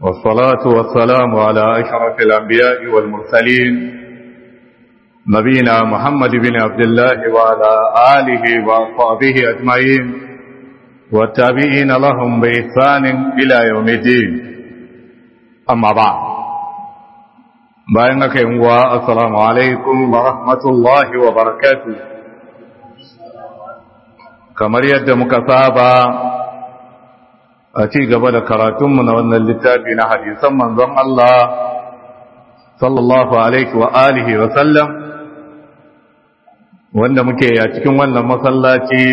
والصلاة والسلام على أشرف الأنبياء والمرسلين نبينا محمد بن عبد الله وعلى آله وأصحابه أجمعين والتابعين لهم بإحسان إلى يوم الدين أما بعد بينك السلام عليكم ورحمة الله وبركاته kamar yadda muka saba a ci gaba da karatunmu na wannan littafi na hadisan manzon Allah sallallahu alaihi wa alihi wa sallam wanda muke a cikin wannan masallaci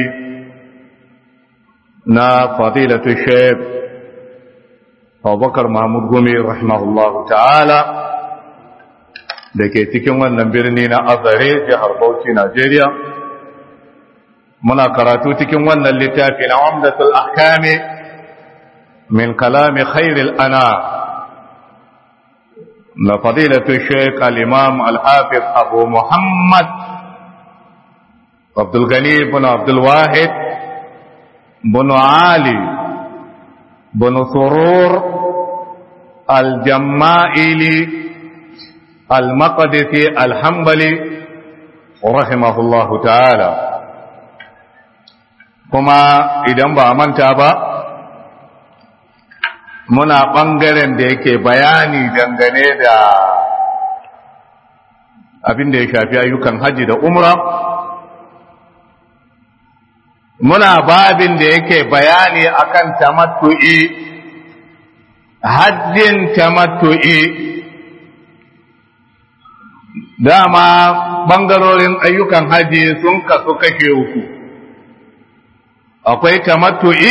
na fadilatu shaykh Abubakar Mahmud Gumi rahimahullahu ta'ala da ke cikin wannan birni na Azare jihar Bauchi Najeriya muna karatu cikin wannan littafi na Umdatul Ahkami min kalami khairil ana na fadilatu Sheikh al-Imam al-Hafiz Abu Muhammad Abdul Ghani ibn Abdul Wahid ibn Ali ibn Surur al-Jamma'ili al-Maqdisi al-Hanbali rahimahullahu ta'ala kuma idan ba manta ba muna ɓangaren da yake bayani dangane da abin da ya shafi ayyukan haji da umra muna babin da yake bayani akan tamattu'i hajjin tamattu'i dama ɓangarorin ayyukan haji sun kasu kashe uku akwai tamattu'i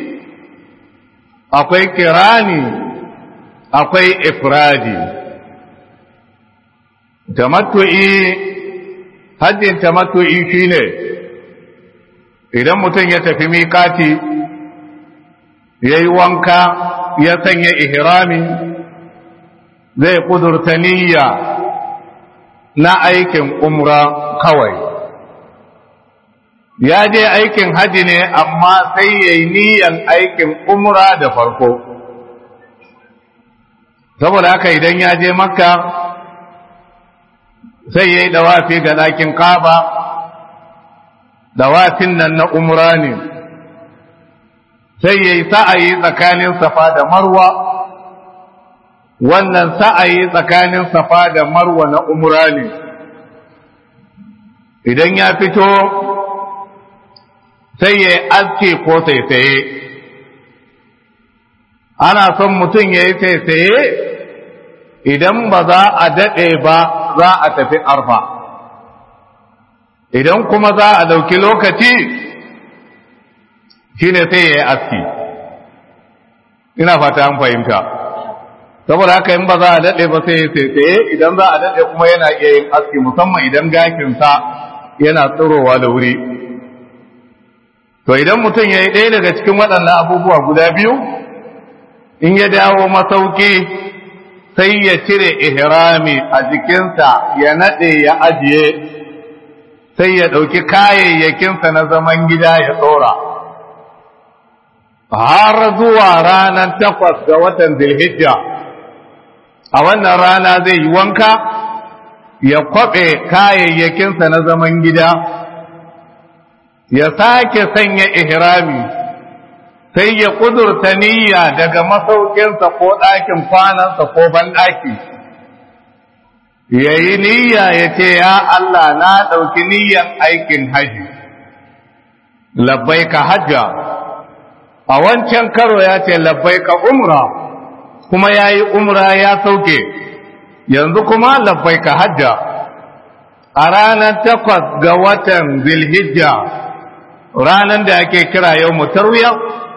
akwai kirani akwai ifradi tamattu'i haddin tamattu'i shine idan mutum ya tafi miƙati ya yi wanka ya sanya ihrami zai ƙudurta niyya na aikin umra kawai ya je aikin haji ne amma sai ya yi niyan aikin umra da farko saboda haka idan ya je makka sai ya yi dawafi ga ɗakin kaba dawafin nan na umra ne sai ya yi sa'ayi tsakanin safa da marwa wannan sa'ayi tsakanin safa da marwa na umra ne idan ya fito sai ya aske ko saisaye ana son mutum ya yi saisaye idan ba za a daɗe ba za a tafi arfa idan kuma za a ɗauki lokaci shine sai ya yi aski ina fata an fahimta saboda haka in ba za a daɗe ba sai ya saisaye idan za a daɗe kuma yana iya yin aski musamman idan gashinsa yana tsirowa da wuri to idan mutum ya yi ɗaya daga cikin waɗannan abubuwa guda biyu in ya dawo masauki sai ya cire ihrami a jikinsa ya naɗe ya ajiye sai ya ɗauki kayayyakinsa na zaman gida ya tsora har zuwa ranar takwas ga watan zilhijja a wannan rana zai yi wanka ya kwaɓe kayayyakinsa na zaman gida ya sake sanya ihrami sai ya kudurta niyya daga masaukinsa ko ɗakin kwanansa ko banɗaki ya yi niyya ya ce ya Allah na ɗauki niyyan aikin haji labbai ka hajja a wancan karo ya ce labbai ka umra kuma ya yi umra ya sauke yanzu kuma labbai ka hajja a ranar takwas ga watan zilhijja ranar da ake kira yau mutarwiya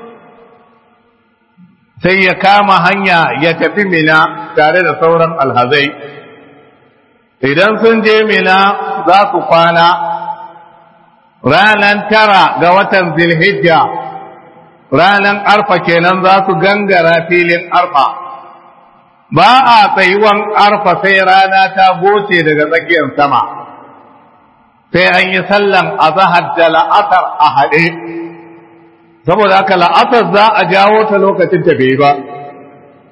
sai ya kama hanya ya tafi mina tare da sauran alhazai idan sun je mina za su kwana ranar tara ga watan zilhijja ranar arfa kenan za su gangara filin arfa ba a tsayuwan arfa sai rana ta goce daga tsakiyar sama sai an yi sallan azahar da la'asar a haɗe saboda haka la'asar za a jawo ta lokacin ta bai ba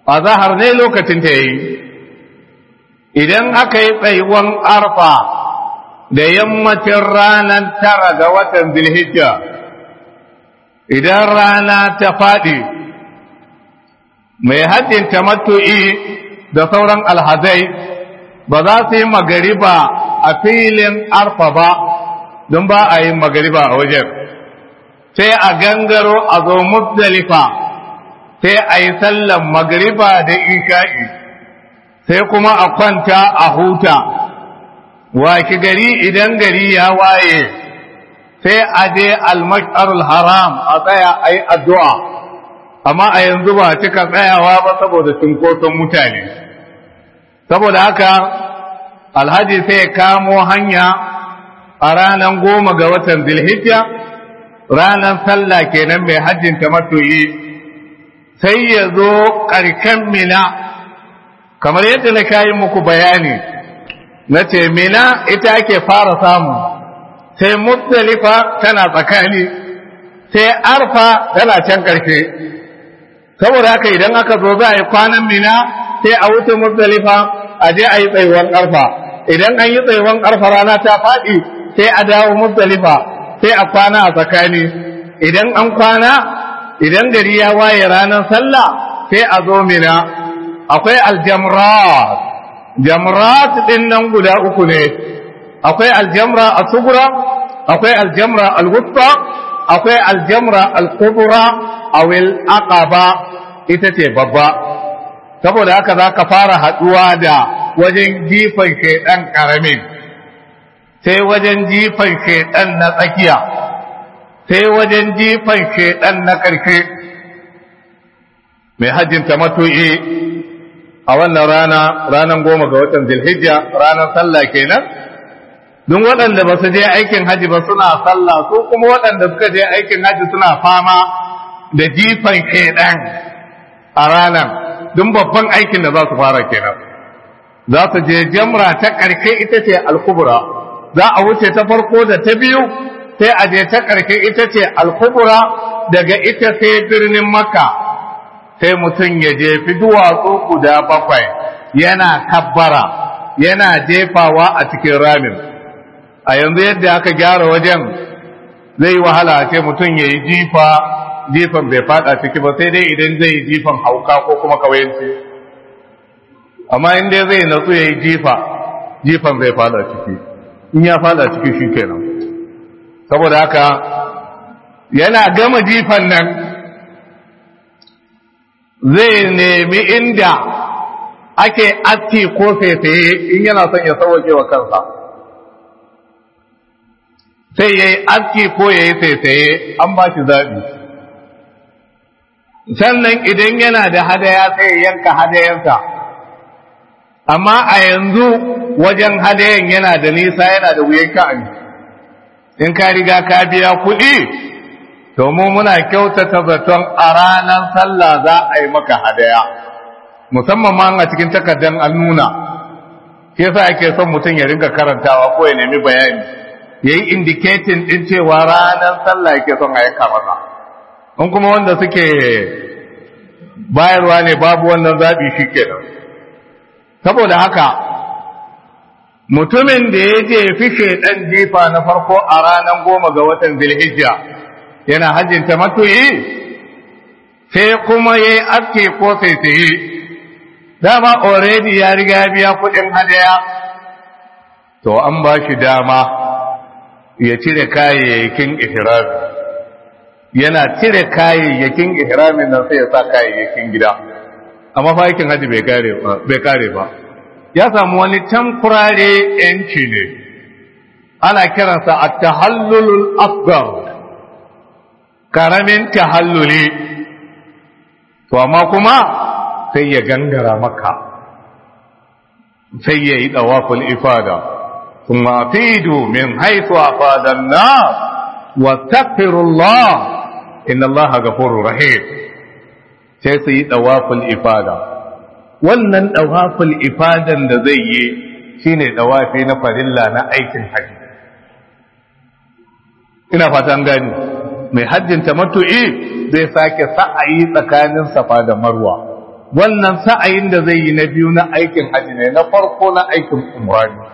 a zahar ne lokacin ta yi idan aka yi tsayuwan arfa da yammacin ranar tara ga watan zilhijja idan rana ta faɗi mai hajjin tamattu'i da sauran alhazai ba za su yi magariba a filin arfa ba don ba a yi magariba a wajen sai a gangaro a zo musdalifa sai a yi sallan magariba da isha'i sai kuma a kwanta a huta waki gari idan gari ya waye sai a je almasharul haram a tsaya a yi addu'a amma a yanzu ba cika tsayawa ba saboda cunkoson mutane saboda haka alhaji sai kamo hanya a ranar goma ga watan zilhijja ranar sallah kenan mai hajjin tamattu'i sai ya zo ƙarshen mina kamar yadda na kayi muku bayani na ce mina ita ake fara samu sai muzdalifa tana tsakani sai arfa tana can ƙarshe saboda haka idan aka zo za a yi kwanan mina sai a wuce muzdalifa a je a yi tsayuwan arfa idan an yi tsayuwan arfa rana ta faɗi sai a dawo muzdalifa sai a kwana a tsakani idan an kwana idan gari ya waye ranar sallah sai a zo mina akwai aljamrat jamrat din nan guda uku ne akwai aljamra al-sughra akwai aljamra al-wusta akwai aljamra al-kubra aw al-aqaba ita ce babba saboda haka zaka fara haduwa da wajen jifan shedan karamin sai wajen jifan shedan na tsakiya sai wajen jifan shedan na karshe mai hajjin tamattu'i a wannan rana ranar goma ga watan zilhijja ranar sallah kenan don waɗanda ba su je aikin haji ba suna sallah su kuma waɗanda suka je aikin haji suna fama da jifan shedan a ranar don babban aikin da za su fara kenan za su je jamra ta ƙarshe ita ce alkubura za a wuce ta farko da ta biyu sai a je ta ƙarshe ita ce alkubura daga ita sai birnin makka sai mutum ya jefi duwatsu guda bakwai yana kabbara yana jefawa a cikin ramin a yanzu yadda aka gyara wajen zai yi wahala ce mutum ya yi jifa jifan bai fada ciki ba sai dai idan zai yi jifan hauka ko kuma kawayanci amma in dai zai natsu ya yi jifa jifan bai fada ciki in ya fada ciki shi kenan saboda haka yana gama jifan nan zai nemi inda ake aski ko saisaye in yana son ya sauwake wa kansa sai ya yi aski ko ya yi saisaye an ba shi zaɓi sannan idan yana da hadaya sai ya yanka hadayensa amma a yanzu wajen hadayen yana da nisa yana da wuyan ka'ani in ka riga ka biya kuɗi to mu muna kyautata zaton a ranar sallah za a yi maka hadaya musamman ma a cikin takardar an nuna ke sa ake son mutum ya rinka karantawa ko ya nemi bayani ya yi indicating ɗin cewa ranar sallah yake son a yanka masa in kuma wanda suke bayarwa ne babu wannan zaɓi shi kenan saboda haka mutumin da ya je fishe ɗan jifa na farko a ranar goma ga watan zilhijja yana hajjinta matuyi sai kuma ya yi aske ko saisaye dama already ya riga biya kudin hadaya to an ba shi dama ya cire kayayyakin ihrami yana cire kayayyakin ihramin nan sai ya sa kayayyakin gida amma fa aikin haji bai kare ba ya samu wani tamkurare yanci ne ana kiransa at-tahallulul asghar karamin tahalluli to amma kuma sai ya gangara maka sai ya yi dawaful ifada kuma fidu min haitu afadan na wa takfirullah inna Allah ghafurur rahim sai su yi dawaful ifada wannan dawaful ifadan da zai yi shine dawafi na farilla na aikin haji ina fatan gani mai hajjin tamattu'i zai sake sa'ayi tsakanin safa da marwa wannan sa'ayin da zai yi na biyu na aikin haji ne na farko na aikin umra ne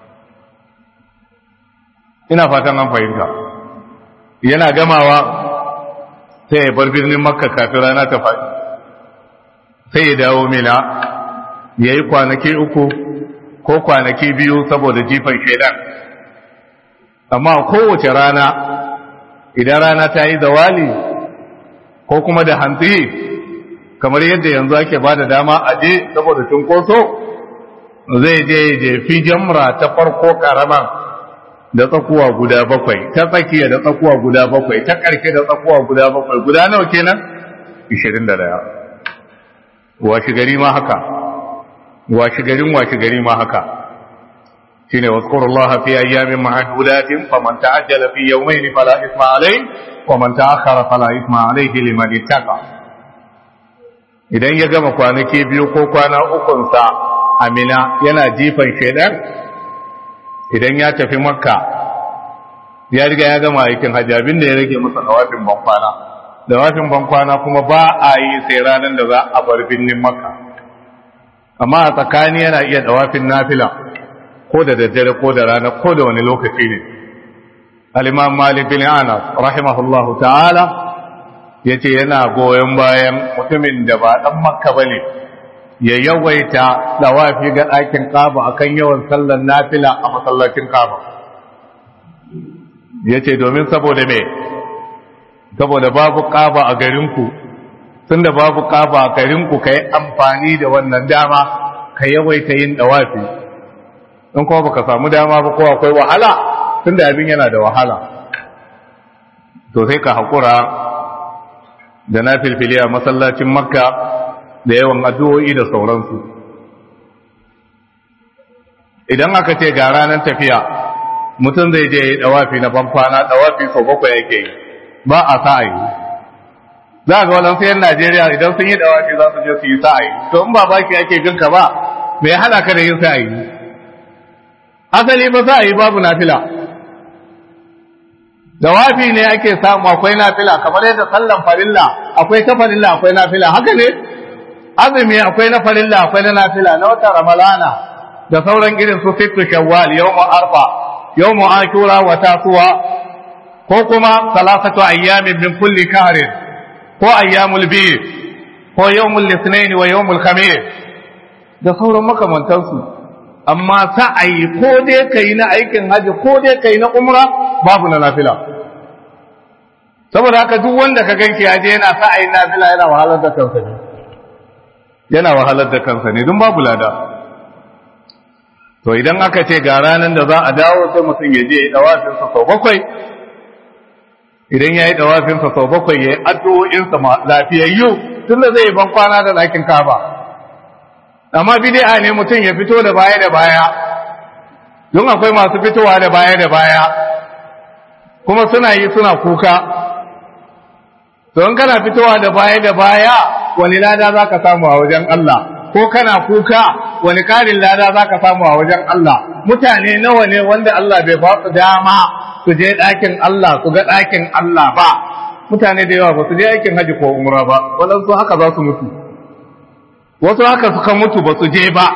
ina fatan an fahimta yana gamawa sai ya bar birnin makka kafin rana ta faɗi sai ya dawo mina ya yi kwanaki uku ko kwanaki biyu saboda jifan shaidan amma kowace rana idan rana ta yi zawali ko kuma da hantsi kamar yadda yanzu ake ba da dama a je saboda cunkoso zai je je fi jamra ta farko karama da tsakuwa guda bakwai ta tsakiya da tsakuwa guda bakwai ta ƙarshe da tsakuwa guda bakwai guda nawa kenan 21 washi gari ma haka washi garin washi gari ma haka shine wazkurullaha fi ayyamin ma'dudatin faman ta'ajjala fi yawmayn fala isma alayhi wa man ta'akhkhara fala isma alayhi liman ittaqa idan ya gama kwanaki biyu ko kwana ukun sa amina yana jifan shedan idan ya tafi makka ya riga ya gama aikin hajji abinda ya rage masa dawafin bankwana dawafin bankwana kuma ba a yi sai ranar da za a bar birnin makka amma a tsakani yana iya dawafin nafila ko da daddare ko da rana ko da wani lokaci ne al-imam malik bin anas rahimahullahu ta'ala yace yana goyon bayan mutumin da ba dan makka bane ya yawaita dawafi ga ɗakin kaba akan yawan sallar nafila a masallacin kaba yace domin saboda me saboda babu kaba a garinku tunda babu kaba a garinku kai amfani da wannan dama ka yawaita yin dawafi in kuma baka samu dama ba ko akwai wahala tunda abin yana da wahala to sai ka hakura da na filfili a masallacin makka da yawan addu'o'i da sauransu idan aka ce ga ranar tafiya mutum zai je dawafi na bankwana dawafi sau bakwai yake yi ba a sa'ayi za ga wadansu yan najeriya idan sun yi dawafi za su je su yi sa'ayi to in ba baki ake ginka ba mai hana ka da yin sa'ayi asali ba za a yi babu nafila dawafi ne ake samu akwai nafila kamar yadda sallan farilla akwai ta farilla akwai nafila haka ne azumi akwai na farilla akwai na nafila na wata ramalana da sauran irin su sittu shawwal yawmu arfa yawmu ashura wa tasuwa ko kuma salasatu ayyamin min kulli kahrin ko ayyamul bid ko yawmul litinin wa yawmul khamis da sauran makamantansu amma sa'ayi ko dai kai na aikin haji ko dai kai na umra babu na nafila saboda haka duk wanda ka ganki ya je yana sa'ayin nafila yana wahalar da kansa ne yana wahalar da kansa ne don babu lada to idan aka ce ga ranar da za a dawo sai mutum ya je ya yi dawafinsa sau bakwai idan ya yi dawafinsa sau bakwai ya yi addu'o'insa lafiyayyu tun da zai yi ban kwana da ɗakin kaba amma bidi'a ne mutum ya fito da baya da baya don akwai masu fitowa da baya da baya kuma suna yi suna kuka don kana fitowa da baya da baya wani lada za ka samu a wajen Allah ko kana kuka wani karin lada za ka samu a wajen Allah mutane nawa ne wanda Allah bai ba su dama su je ɗakin Allah su ga ɗakin Allah ba mutane da yawa ba su je aikin haji ko umra ba waɗansu haka za su mutu wasu haka suka mutu ba su je ba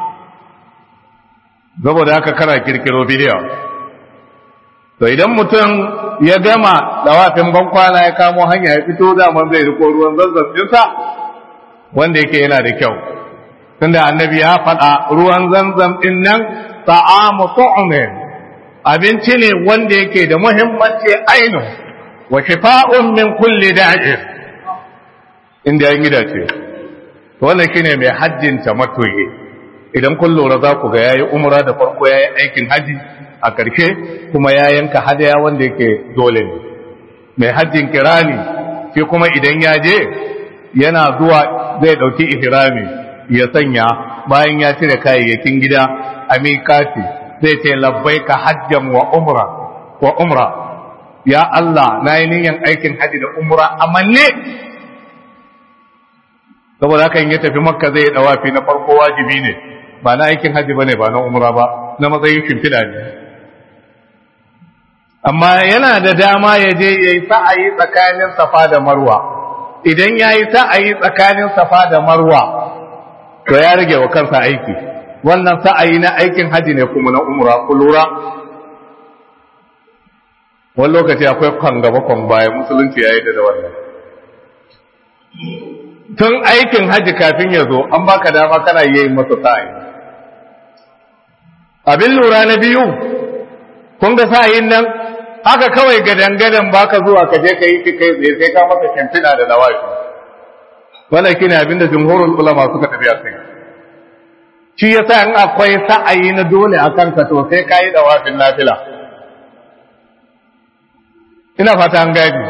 saboda haka kana kirkiro bidiyo to idan mutum ya gama dawafin bankwana ya kamo hanya ya fito daman zai riko ruwan zazzabinsa wanda yake yana da kyau tunda annabi ya faɗa ruwan zanzam ɗin nan ta'amu tu'min abinci ne wanda yake da muhimmanci ainu wa shifa'un min kulli da'in inda ya gida ce wannan shine mai hajjin tamattu'i idan kun lura za ku ga yayi umra da farko yayi aikin haji a ƙarshe kuma ya yanka hadaya wanda yake dole ne mai hajjin kirani shi kuma idan ya je yana zuwa zai ɗauki ihrami ya sanya bayan ya cire kayayyakin gida a miƙati zai ce labbai ka hajjan wa umra wa umra ya Allah na yi niyan aikin haji da umra a manne saboda haka in ya tafi makka zai dawafi na farko wajibi ne ba na aikin haji bane ba na umra ba na matsayin shimfiɗa ne amma yana da dama ya je ya yi sa'ayi tsakanin safa da marwa idan ya yi sa'ayi tsakanin safa da marwa to ya rage wa kansa aiki wannan sa'ayi na aikin haji ne kuma na umra ku lura wani lokaci akwai kwan gaba kwan baya musulunci ya yi da wannan tun aikin haji kafin ya zo an baka dama kana yi masa sa'ayi abin lura na biyu kun ga sa'ayin nan haka kawai gadangadan baka zuwa ka je ka yi kai tsaye sai ka masa shimfiɗa da nawashi wannan shine abin da jumhurul ulama suka tafi a kai shi yasa in akwai sa'ayi na dole a kanka to sai ka yi dawafin nafila ina fata an gadi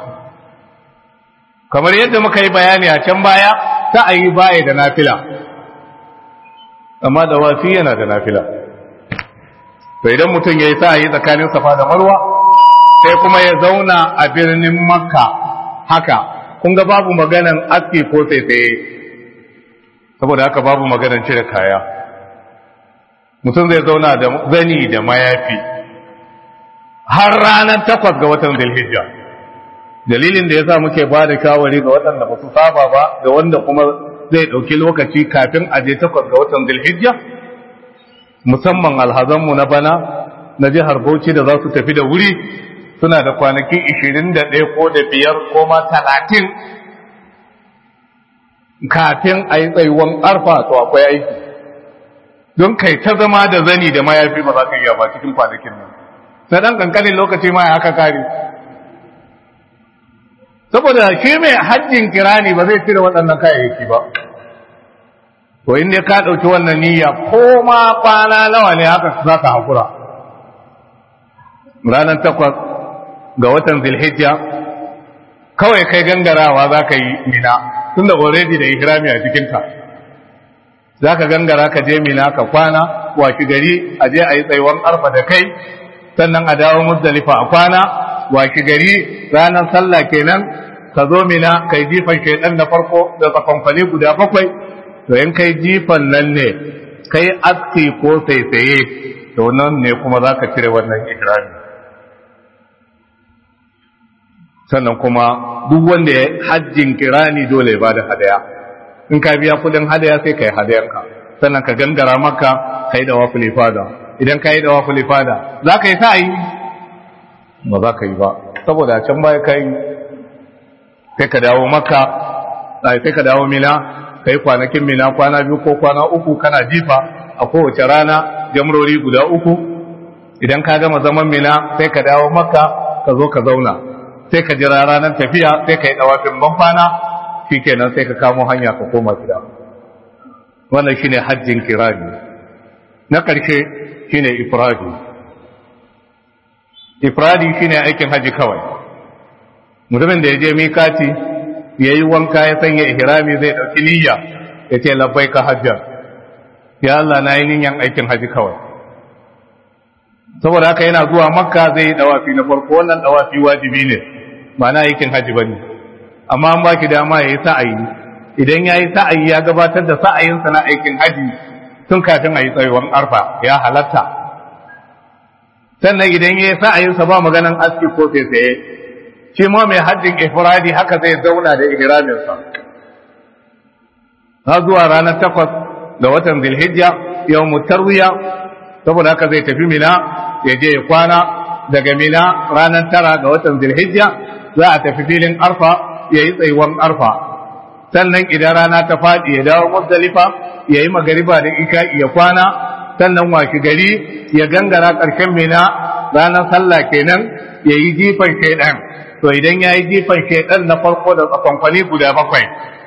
kamar yadda muka yi bayani a can baya sa'ayi baya da nafila amma dawafi yana da nafila to idan mutum ya yi sa'ayi tsakanin safa da marwa sai kuma ya zauna a birnin makka haka kun ga babu maganan aski ko tsaitsaye saboda haka babu maganan cire kaya mutum zai zauna da zani da mayafi har ranar takwas ga watan zulhijja dalilin da ya sa muke ba da shawari ga waɗanda ba su saba ba da wanda kuma zai ɗauki lokaci kafin a je takwas ga watan zulhijja musamman alhazanmu na bana na jihar bauchi da za su tafi da wuri suna da kwanaki 21 ko da biyar ko ma 30 kafin a yi tsayuwan arfa to akwai aiki don kai ta zama da zani da mayafi ba za ka iya ba cikin kwanakin nan na ɗan ƙanƙanin lokaci ma ya haka kare saboda shi mai hajjin kirani ba zai cire waɗannan kayayyaki ba to inda ka ɗauki wannan niyya ko ma kwana nawa ne haka za ka haƙura ranar takwas ga watan zilhijja kawai kai gangarawa za ka yi mina tun da already da ihrami a cikinka za ka gangara ka je mina ka kwana waki gari a je a yi tsayuwan arfa da kai sannan a dawo muzdalifa a kwana waki gari ranar sallah kenan ka zo mina kai jifan shaidan na farko da tsakonkwali guda bakwai to in kai jifan nan ne kai aski ko saisaye to nan ne kuma za ka cire wannan ihrami sannan kuma duk wanda ya hajjin kirani dole ba da hadaya in ka biya kudin hadaya sai ka yi hadayanka sannan ka gangara maka ka yi da wafuli fada idan ka yi da wafuli fada za ka yi ta yi ba za ka yi ba saboda can baya ka yi sai ka dawo maka sai ka dawo mina ka yi kwanakin mina kwana biyu ko kwana uku kana jifa a kowace rana jamrori guda uku idan ka gama zaman mina sai ka dawo maka ka zo ka zauna sai ka jira ranar tafiya sai ka yi dawafin banfana shi kenan sai ka kamo hanya ka koma gida wannan shine hajjin kirani na ƙarshe shine ifradi ifradi shine aikin haji kawai mutumin da ya je mikati ya yi wanka ya sanya ihrami zai ɗauki niyya ya ce labbai ka hajjar ya Allah na yi niyyan aikin haji kawai saboda haka yana zuwa makka zai yi dawafi na farko wannan dawafi wajibi ne ba na aikin haji ba ne amma an baki dama ya yi sa'ayi idan ya yi sa'ayi ya gabatar da sa'ayinsa na aikin haji tun kafin a yi tsayuwan arfa ya halatta sannan idan ya yi sa'ayinsa ba maganan aski ko tsaye shi ma mai hajjin ifradi haka zai zauna da ihraminsa har zuwa ranar takwas ga watan zilhijja yau mutarwiya saboda haka zai tafi mina ya je ya kwana daga mina ranar tara ga watan zilhijja za a tafi filin arfa ya yi tsayuwan arfa sannan idan rana ta faɗi ya dawo muzdalifa ya yi magariba da ika ya kwana sannan washi gari ya gangara ƙarshen mina ranar sallah kenan ya yi jifan shaidan to idan ya yi jifan shaidan na farko da tsakonkwani guda bakwai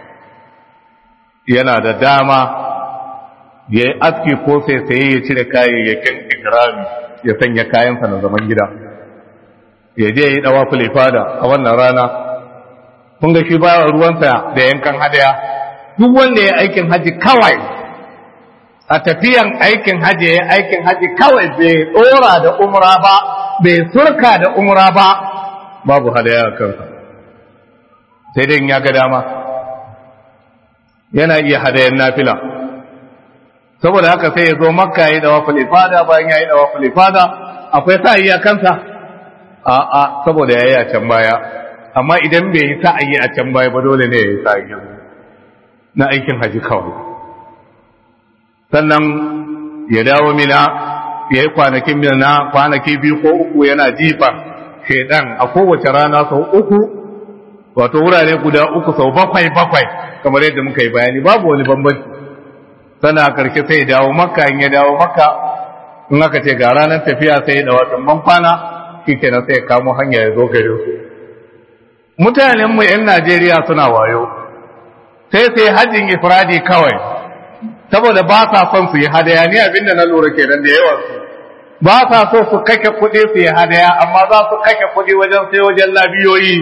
yana da dama ya yi aski ko sai sai ya cire kayayyakin ikrami ya sanya kayansa na zaman gida ya je ya yi dawa fulifada a wannan rana kun ga shi ba ruwansa da yankan hadaya duk wanda ya aikin haji kawai a tafiyan aikin haji ya aikin haji kawai bai dora da umra ba bai surka da umra ba babu hadaya a kansa sai dai ya ga dama yana iya hadayan nafila saboda haka sai ya zo makka ya yi dawa fulifada bayan ya yi dawa fulifada akwai sa iya kansa a a saboda ya yi a can baya amma idan bai yi sa'ayi a can baya ba dole ne ya yi sa'ayi na aikin haji kawai sannan ya dawo mina ya yi kwanakin mina na kwanaki biyu ko uku yana jifa shaidan a kowace rana sau uku wato wurare guda uku sau bakwai bakwai kamar yadda muka yi bayani babu wani bambanci sana karshe sai ya dawo makka in ya dawo makka in aka ce ga ranar tafiya sai da watan ban kwana shi kenan sai ya kamo hanya ya zo gare su mutanen mu yan Najeriya suna wayo sai sai hajjin ifradi kawai saboda ba sa son su yi hadaya ni abinda na lura kenan da yawan su ba sa so su kake kuɗi su yi hadaya amma za su kake kuɗi wajen sai wajen labiyoyi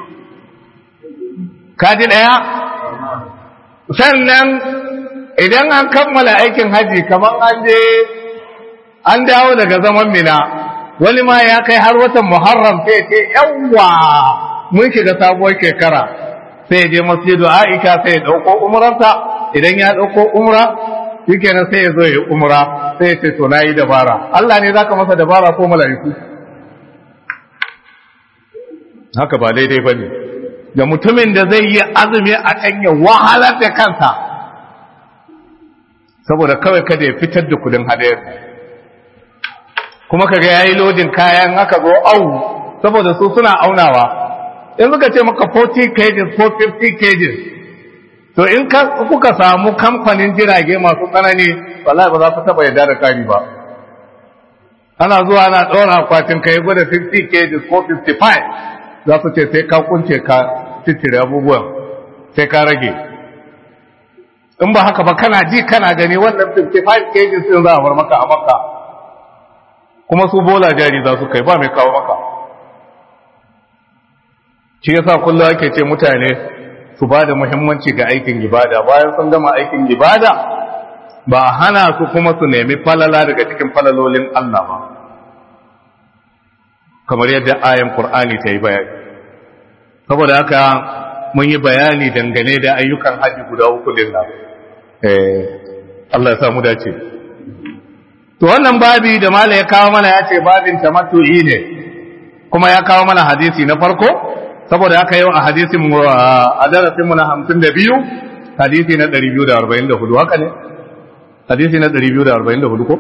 kaji ɗaya sannan idan an kammala aikin haji kamar an je an dawo daga zaman mina wani ma ya kai har watan muharram sai ce yawwa mun shiga sabuwar shekara sai je masjidu aisha sai ya dauko umrarsa idan ya dauko umra shikenan sai ya zo ya umra sai ya ce to nayi dabara Allah ne zaka masa dabara ko mala'iku haka ba daidai bane da mutumin da zai yi azumi a kan ya wahalar da kansa saboda kawai kada ya fitar da kudin hadayar kuma kaga yayi lodin kayan haka zo au saboda su suna aunawa in suka ce maka 40 kg ko 50 kg to in kuka samu kamfanin jirage masu tsanani wallahi ba za ku taba yarda da kari ba ana zuwa ana ɗora akwatin kai gwada 50 kg ko 55 za su ce sai ka kunce ka titire abubuwan sai ka rage in ba haka ba kana ji kana gani wannan 55 kg sun za a bar maka a maka kuma su bola jari za su kai ba mai kawo maka shi yasa kullum ake ce mutane su ba da muhimmanci ga aikin ibada bayan sun gama aikin ibada ba hana su kuma su nemi falala daga cikin falalolin Allah ba kamar yadda ayan Qur'ani ta yi bayani saboda haka mun yi bayani dangane da ayyukan haji guda uku din nan eh Allah ya samu dace to wannan babi da mala ya kawo mana ya ce babin tamattu'i ne kuma ya kawo mana hadisi na farko saboda haka yau a hadisin mu a darasin mu na 52 hadisi na 244 haka ne hadisi na 244 ko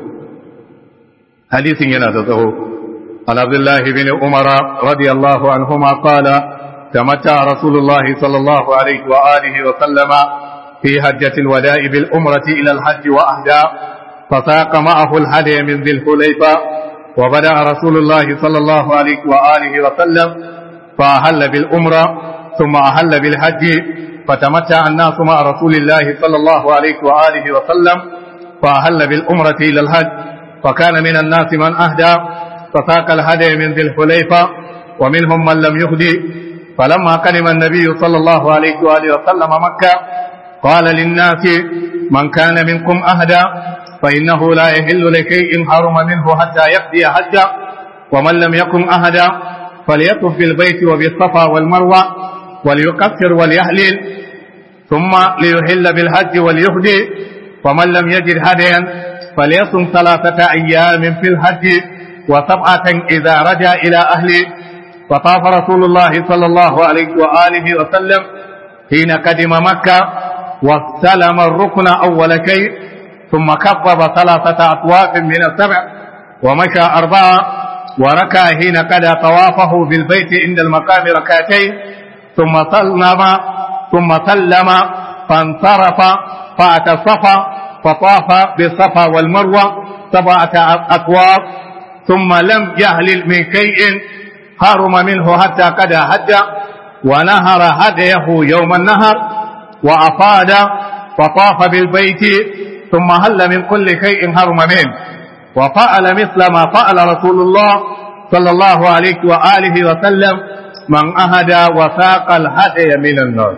hadisin yana da tsawo an abdullah ibn umar radiyallahu anhuma qala tamatta rasulullah sallallahu alaihi wa alihi wa sallama fi hajjati alwada'i bil umrati ila alhajj wa ahda فساق معه الهدي من ذي الحليفة وبدأ رسول الله صلى الله عليه وآله وسلم فأهل بالأمرة ثم أهل بالحج فتمتع الناس مع رسول الله صلى الله عليه وآله وسلم فأهل بالأمرة إلى الحج فكان من الناس من أهدى فساق الهدي من ذي الحليفة ومنهم من لم يهدي فلما قدم النبي صلى الله عليه وآله وسلم مكة قال للناس من كان منكم أهدى فإنه لا يحل لشيء حرم منه حتى يقضي حجه ومن لم يكن أهدى فليطف بالبيت وبالصفا والمروة وليكفر وليهلل ثم ليحل بالحج وليهدي ومن لم يجد هديا فليصم ثلاثة أيام في الحج وسبعة إذا رجع إلى أهله فطاف رسول الله صلى الله عليه وآله وسلم حين قدم مكة واستلم الركن أول شيء ثم كبب ثلاثة أطواف من السبع ومشى أربعة وركع حين قضى طوافه في البيت عند المقام ركعتين ثم سلم ثم سلم فانصرف فأتى الصفا فطاف بالصفا والمروة سبعة أطواف ثم لم يهلل من شيء حرم منه حتى قضى حج ونهر هديه يوم النهر وأفاد فطاف بالبيت ثم هل من كل شيء حرم منه وفعل مثل ما فعل رسول الله صلى الله عليه وآله وسلم من أهدى وساق الهدي من النار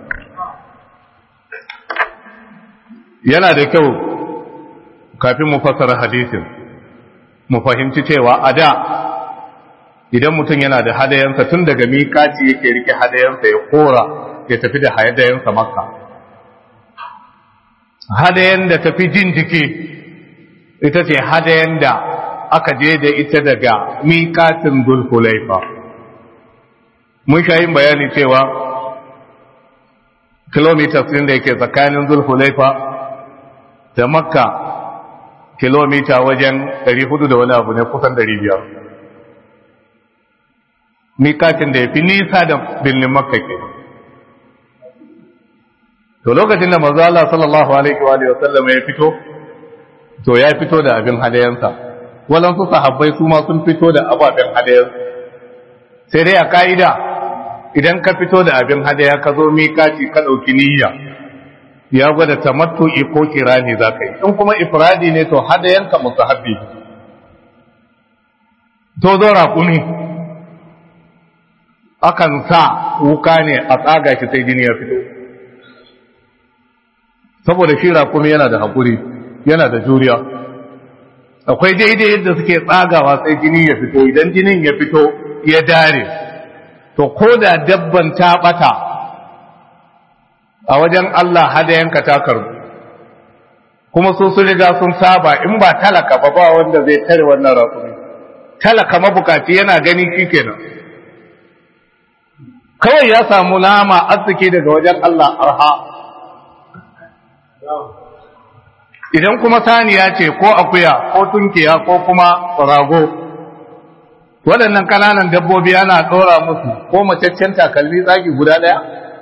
yana da kyau kafin mu fassara hadisin mu fahimci cewa a da idan mutum yana da hadayensa tun daga mikaci yake rike hadayensa ya kora ya tafi da hadayensa makka hadayen da tafi jin jiki ita ce hadayen da aka je da ita daga miƙatin dulhulaifa mun sha yin bayani cewa kilomitas ɗin da yake tsakanin zulhulaifa da makka kilomita wajen 400 da wani abu ne kusan 500 mikatin da ya fi nisa da birnin makka ke to lokacin da manzo Allah sallallahu alaihi wa sallam ya fito to ya fito da abin hadayansa walansu sahabbai su ma sun fito da ababen hadayansu sai dai a ka'ida idan ka fito da abin hadaya ka zo mikati ka ɗauki niyya ya gwada tamattu'i ko kirani za ka yi in kuma ifradi ne to hadayanka musahabbi to zo raƙumi akan sa wuka ne a tsaga shi sai jini ya fito saboda shi raƙumi yana da haƙuri yana da juriya akwai daidai yadda suke tsagawa sai jini ya fito idan jinin ya fito ya dare to ko da dabban ta bata a wajen Allah hadayanka ta karbu kuma su sun riga sun saba in ba talaka ba ba wanda zai tare wannan raƙumi talaka mabukaci yana gani kenan kawai ya samu nama arziki daga wajen Allah arha idan kuma saniya ce ko akuya ko tunkiya ko kuma rago waɗannan ƙananan dabbobi ana ɗora musu ko macaccen takalmi tsagi guda ɗaya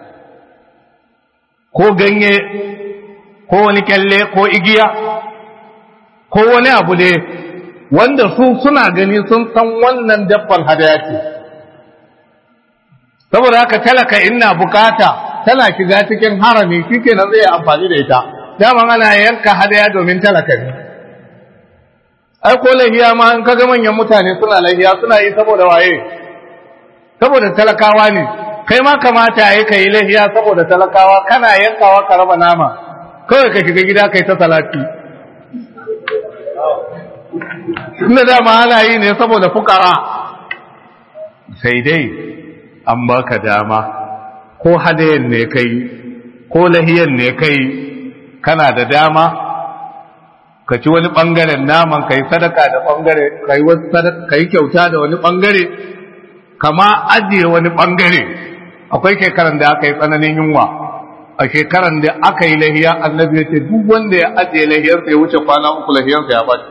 ko ganye ko wani kyalle ko igiya ko wani abu ne wanda su suna gani sun san wannan dabban hadaya ce saboda haka talaka ina bukata tana shiga cikin harami shi kenan zai amfani da ita daman ana yanka hadaya domin talaka ne ai ko lahiya ma in kaga manyan mutane suna lahiya suna yi saboda waye saboda talakawa ne kai ma kamata yayi kai lahiya saboda talakawa kana yankawa ka raba nama kawai ka shiga gida kai ta salati inda dama ana yi ne saboda fukara sai dai an baka dama ko hadayen ne kai ko lahiyan ne kai kana da dama ka ci wani ɓangaren naman ka yi sadaka da ɓangare ka yi kyauta da wani ɓangare kama ajiye wani ɓangare akwai shekaran da aka yi tsananin yunwa a shekaran da aka yi lahiya annabi ya ce duk wanda ya ajiye lahiyarsa ya wuce kwana uku lahiyarsa ya ɓaci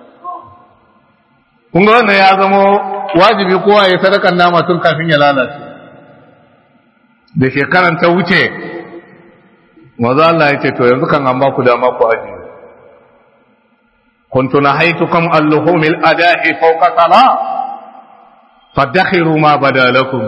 kun ga wannan ya zama wajibi kowa ya sadakan nama tun kafin ya lalace da shekaran ta wuce maza Allah ya ce to yanzu kan an ba ku dama ku ajiye كنت نهيتكم عن لحوم الأداء فوق صلاة فادخروا ما بدا لكم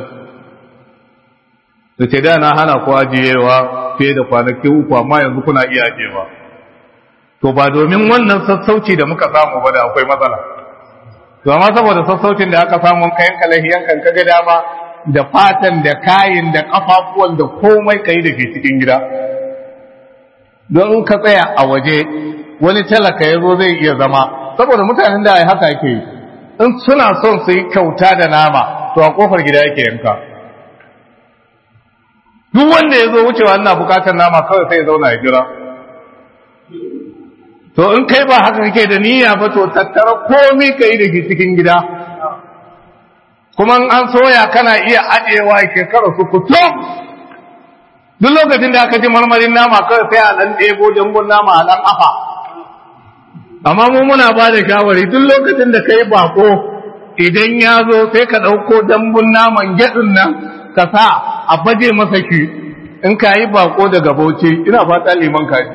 ce da na hana ku ajiyewa fiye da kwanaki uku amma yanzu kuna iya ajiyewa to ba domin wannan sassauci da muka samu ba da akwai matsala to amma saboda sassaucin da aka samu kayan kalahiyan kan kaga dama da fatan da kayin da kafafuwan da komai kai da ke cikin gida don ka tsaya a waje wani talaka ya zo zai iya zama saboda mutanen da haka yake yi in suna son su yi kyauta da nama to a kofar gida yake yanka duk wanda ya zo wucewa ina bukatar nama kawai sai ya zauna ya jira to in kai ba haka kake da niyya ba to tattara komai ka yi da ke cikin gida kuma an soya kana iya ajewa shekara su kutum duk lokacin da aka ji marmarin nama kawai sai a ɗan ɗebo jambun nama a ɗan afa amma mu muna ba da shawari duk lokacin da ka yi bako idan ya zo sai ka ɗauko dambun naman gyaɗin nan ka sa a baje masa ki in ka yi bako daga bauchi ina fata liman kaji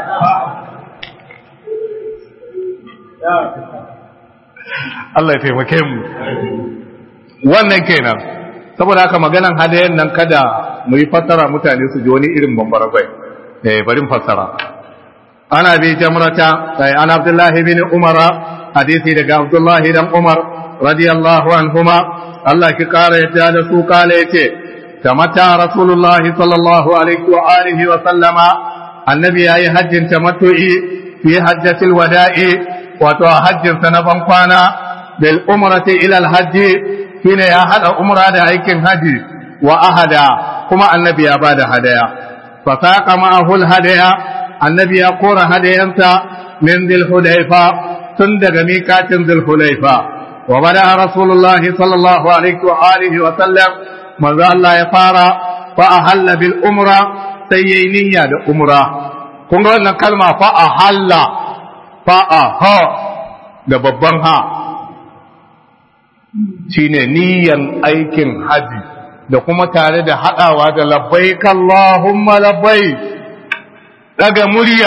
Allah ya taimake mu wannan kenan saboda haka maganan hadayen nan kada mu yi fassara mutane su ji wani irin bambara bai eh bari fassara ana bi jamrata sai an abdullahi bin umara hadisi daga abdullahi dan umar radiyallahu anhuma Allah ki kara yadda da su kale yace tamatta rasulullahi sallallahu alaihi wa alihi wa sallama annabi yayi hajjin tamattu'i fi hajjatil wada'i wato hajjin sa na ban kwana bil umrati ila al hajji shine ya hada umra da aikin haji wa ahada kuma annabi ya bada hadaya fa saqa ma'ahu al hadaya annabi ya kora hadayansa min dhil hudayfa tun daga miƙatin dhil hudayfa wa bada rasulullahi sallallahu alaihi wa alihi wa sallam manzo Allah ya fara fa ahalla bil umra sai yayi niyya da umra kun ga wannan kalma fa ahalla fa aha da babban ha shine niyyan aikin haji da kuma tare da hadawa da labbaik Allahumma labbaik daga murya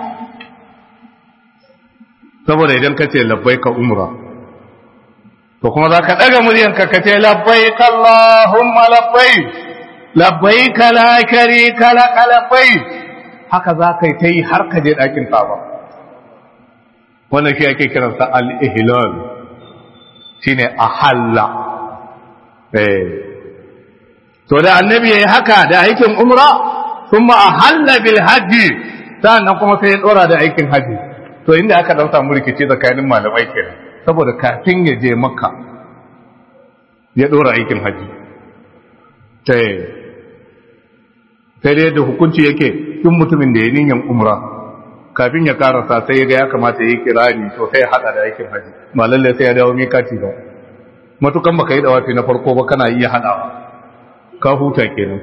saboda idan ka ce labbaika umra to kuma za ka ɗaga muryanka ka ce labbaika Allahumma labbaik labbaika la sharika laka labbaik haka za ka yi ta yi har ka je ɗakin Kaaba wannan shi ake kiransa al-ihlal shine ahalla eh to da annabi yayi haka da aikin umra kuma ahalla bil hajji sannan kuma sai ya dora da aikin haji to inda aka dan samu rikici tsakanin malamai kenan saboda kafin ya je makka ya dora aikin haji sai sai dai da hukunci yake tun mutumin da ya niyan umra kafin ya karasa sai ya ga ya kamata ya yi kirani to sai ya hada da aikin haji ba lalle sai ya dawo mikati ba matukan baka yi dawafi na farko ba kana iya hadawa ka huta kenan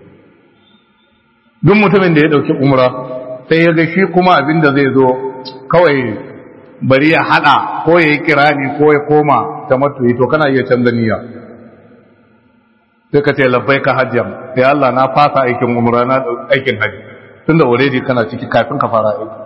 duk mutumin da ya dauki umra sai ya ga shi kuma abin da zai zo kawai bari ya hada ko ya yi kirani ko ya koma ta matuyi to kana iya canza niyya sai ka ce labbai ka hajjam sai Allah na fasa aikin umra na aikin haji tunda already kana ciki kafin ka fara aiki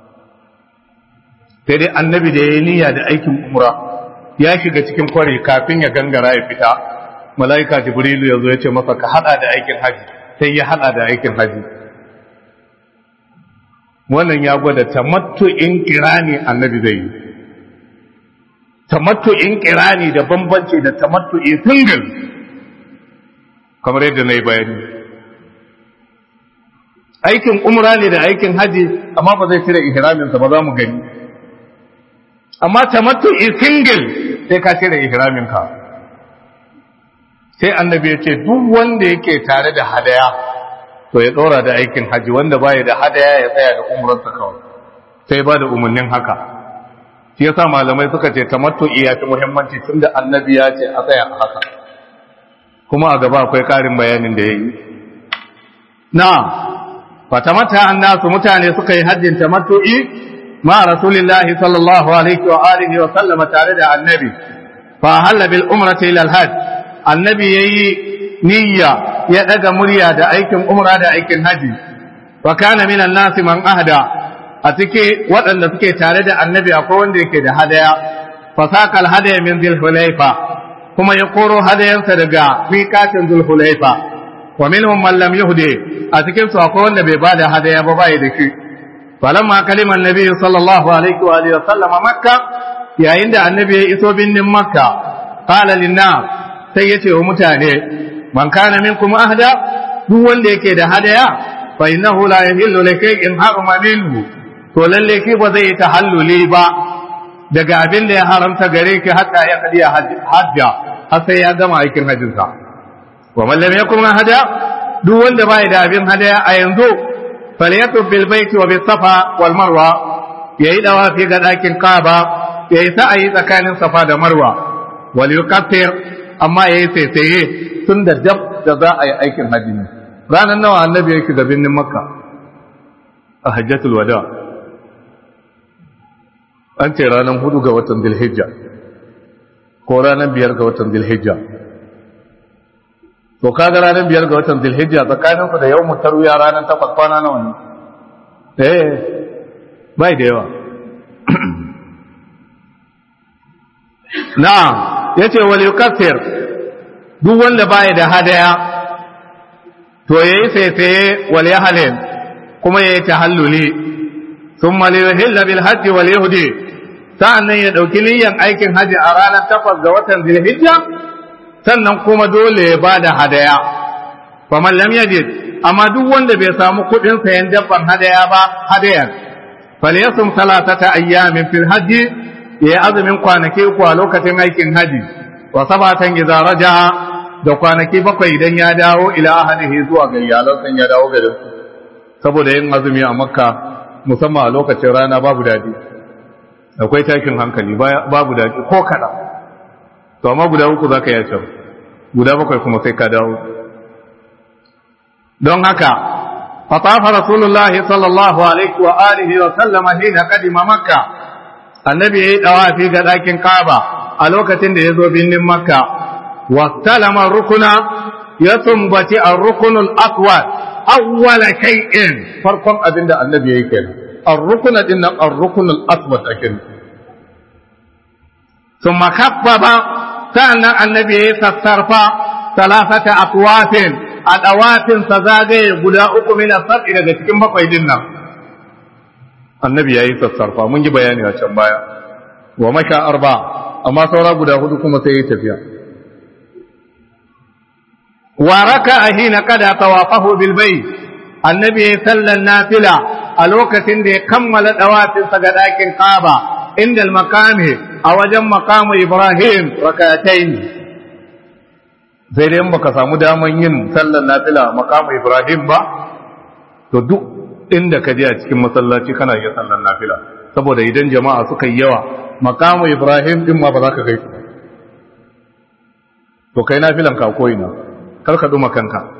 sai dai annabi da ya yi niyya da aikin umra ya shiga cikin kware kafin ya gangara ya fita mala'ika jibrilu ya zo ya ce masa ka hada da aikin haji sai ya hada da aikin haji wannan ya gwada tamattu'in kirani annabi zai yi tamattu'in kirani da bambanci da tamattu'i single kamar yadda na yi bayani aikin umra ne da aikin haji amma ba zai cire ihraminsa ba za mu gani amma tamattu'i single sai ka cire ihraminka sai annabi ya ce duk wanda yake tare da hadaya to ya ɗora da aikin haji wanda baya da hadaya ya tsaya da umrarsa kawai sai ba da umarnin haka shi yasa malamai suka ce tamattu'i ya fi muhimmanci tunda annabi ya ce a tsaya a haka kuma a gaba akwai ƙarin bayanin da ya yi na fatamata annasu mutane suka yi hajjin tamattu'i ma rasulillahi sallallahu alaihi wa alihi wa sallama tare da annabi fa halla bil umrati ila al hajj annabi yayi niyya ya daga murya da aikin umra da aikin haji wa kana minan nasi man ahda a cike waɗanda suke tare da annabi akwai wanda yake da hadaya fa saqal hadaya min dhil hulaifa kuma ya koro hadayansa daga miqatin dhul hulaifa wa minhum man lam yuhdi a cikin su akwai wanda bai bada hadaya ba bai da shi falamma kalima annabi sallallahu alaihi wa alihi wa sallama makka yayin da annabi ya iso binnin makka qala lin-nas sai yace wa mutane man kana minkum ahda duk wanda yake da hadaya fa innahu la yahillu likay'in harama minhu to lalle ki ba zai tahalluli ba daga abin da ya haramta gare ki hatta ya kadiya hajja har sai ya gama aikin hajjin sa wa man lam yakun hada duk wanda bai da abin hadaya a yanzu falyatub bil baiti wa bis safa wal marwa yayi dawafi ga dakin kaaba yayi sa'ayi tsakanin safa da marwa wal yukaffir amma yayi sai tun da dab da za a yi aikin hajji ne ranar nawa annabi yake ga birnin makka a hajjatul wada an ce ranar hudu ga watan dilhijja ko ranar biyar ga watan dilhijja to kaga ranar biyar ga watan dilhijja tsakaninsu da yau mutaruya ranar takwas kwana nawa ne eh bai da yawa na'am yace wal yukaffir duk wanda baya da hadaya to yayi sai wal yahlil kuma yayi tahalluli thumma liyuhilla bil hajj wal yahdi sa'annan ya dauki niyyar aikin haji a ranar takwas ga watan Zulhijja sannan kuma dole ya bada hadaya faman lam yajid amma duk wanda bai samu kudin sayan dabban hadaya ba hadayan falyasum salatata ayyamin fil hajji ya azumin kwanaki uku a lokacin aikin haji wa sabatan idza raja'a da kwanaki bakwai idan ya dawo ila ahlihi zuwa ga iyalansa ya dawo garin su saboda yin azumi a makka musamman a lokacin rana babu dadi akwai tashin hankali babu dadi ko kada to amma guda uku zaka yi can guda bakwai kuma sai ka dawo don haka fatafa rasulullahi sallallahu alaihi wa alihi wa sallama hina kadima makka annabi yayi dawafi ga dakin kaaba a lokacin da ya zo birnin makka wa salama rukuna ya sumbaci ar-rukunul aswad awwala shay'in farkon abinda annabi yayi kenan ar-rukuna din nan ar-rukunul aswad akin ثم خفض كان النبي sassarfa ثلاثة أقوات الأوات سزاغي guda uku min as-sab'i daga cikin bakwai din nan annabi yayi sassarfa mun yi bayani a can baya wa maka arba amma saura guda hudu kuma sai ya tafiya wa raka hina kada tawafahu bil bayt annabi ya sallan nafila a lokacin da ya kammala dawafin sa ga dakin Kaaba inda al-makami a wajen makamu Ibrahim rakatayn sai dai baka samu daman yin sallan nafila makamu Ibrahim ba to duk inda ka je a cikin masallaci kana yin sallan nafila saboda idan jama'a suka yi yawa makamu Ibrahim din ma ba za ka kai to kai nafilan ka koyi na kar ka duma kanka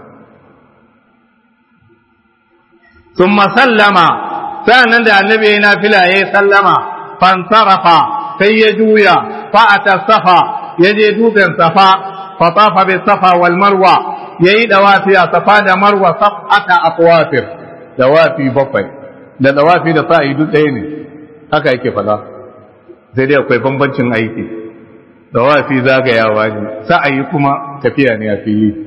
ثم سلم سأنا da annabi ya nafila ya sallama fansarafa sai ya juya fa'ata safa ya je dutsen safa fatafa bi safa wal marwa yayi dawafi a safa da marwa sab'ata aqwafir dawafi bakwai da dawafi da sa'i duk ɗaya ne haka yake fada sai dai akwai bambancin aiki dawafi zagayawa ne sa'ayi kuma tafiya ne a fili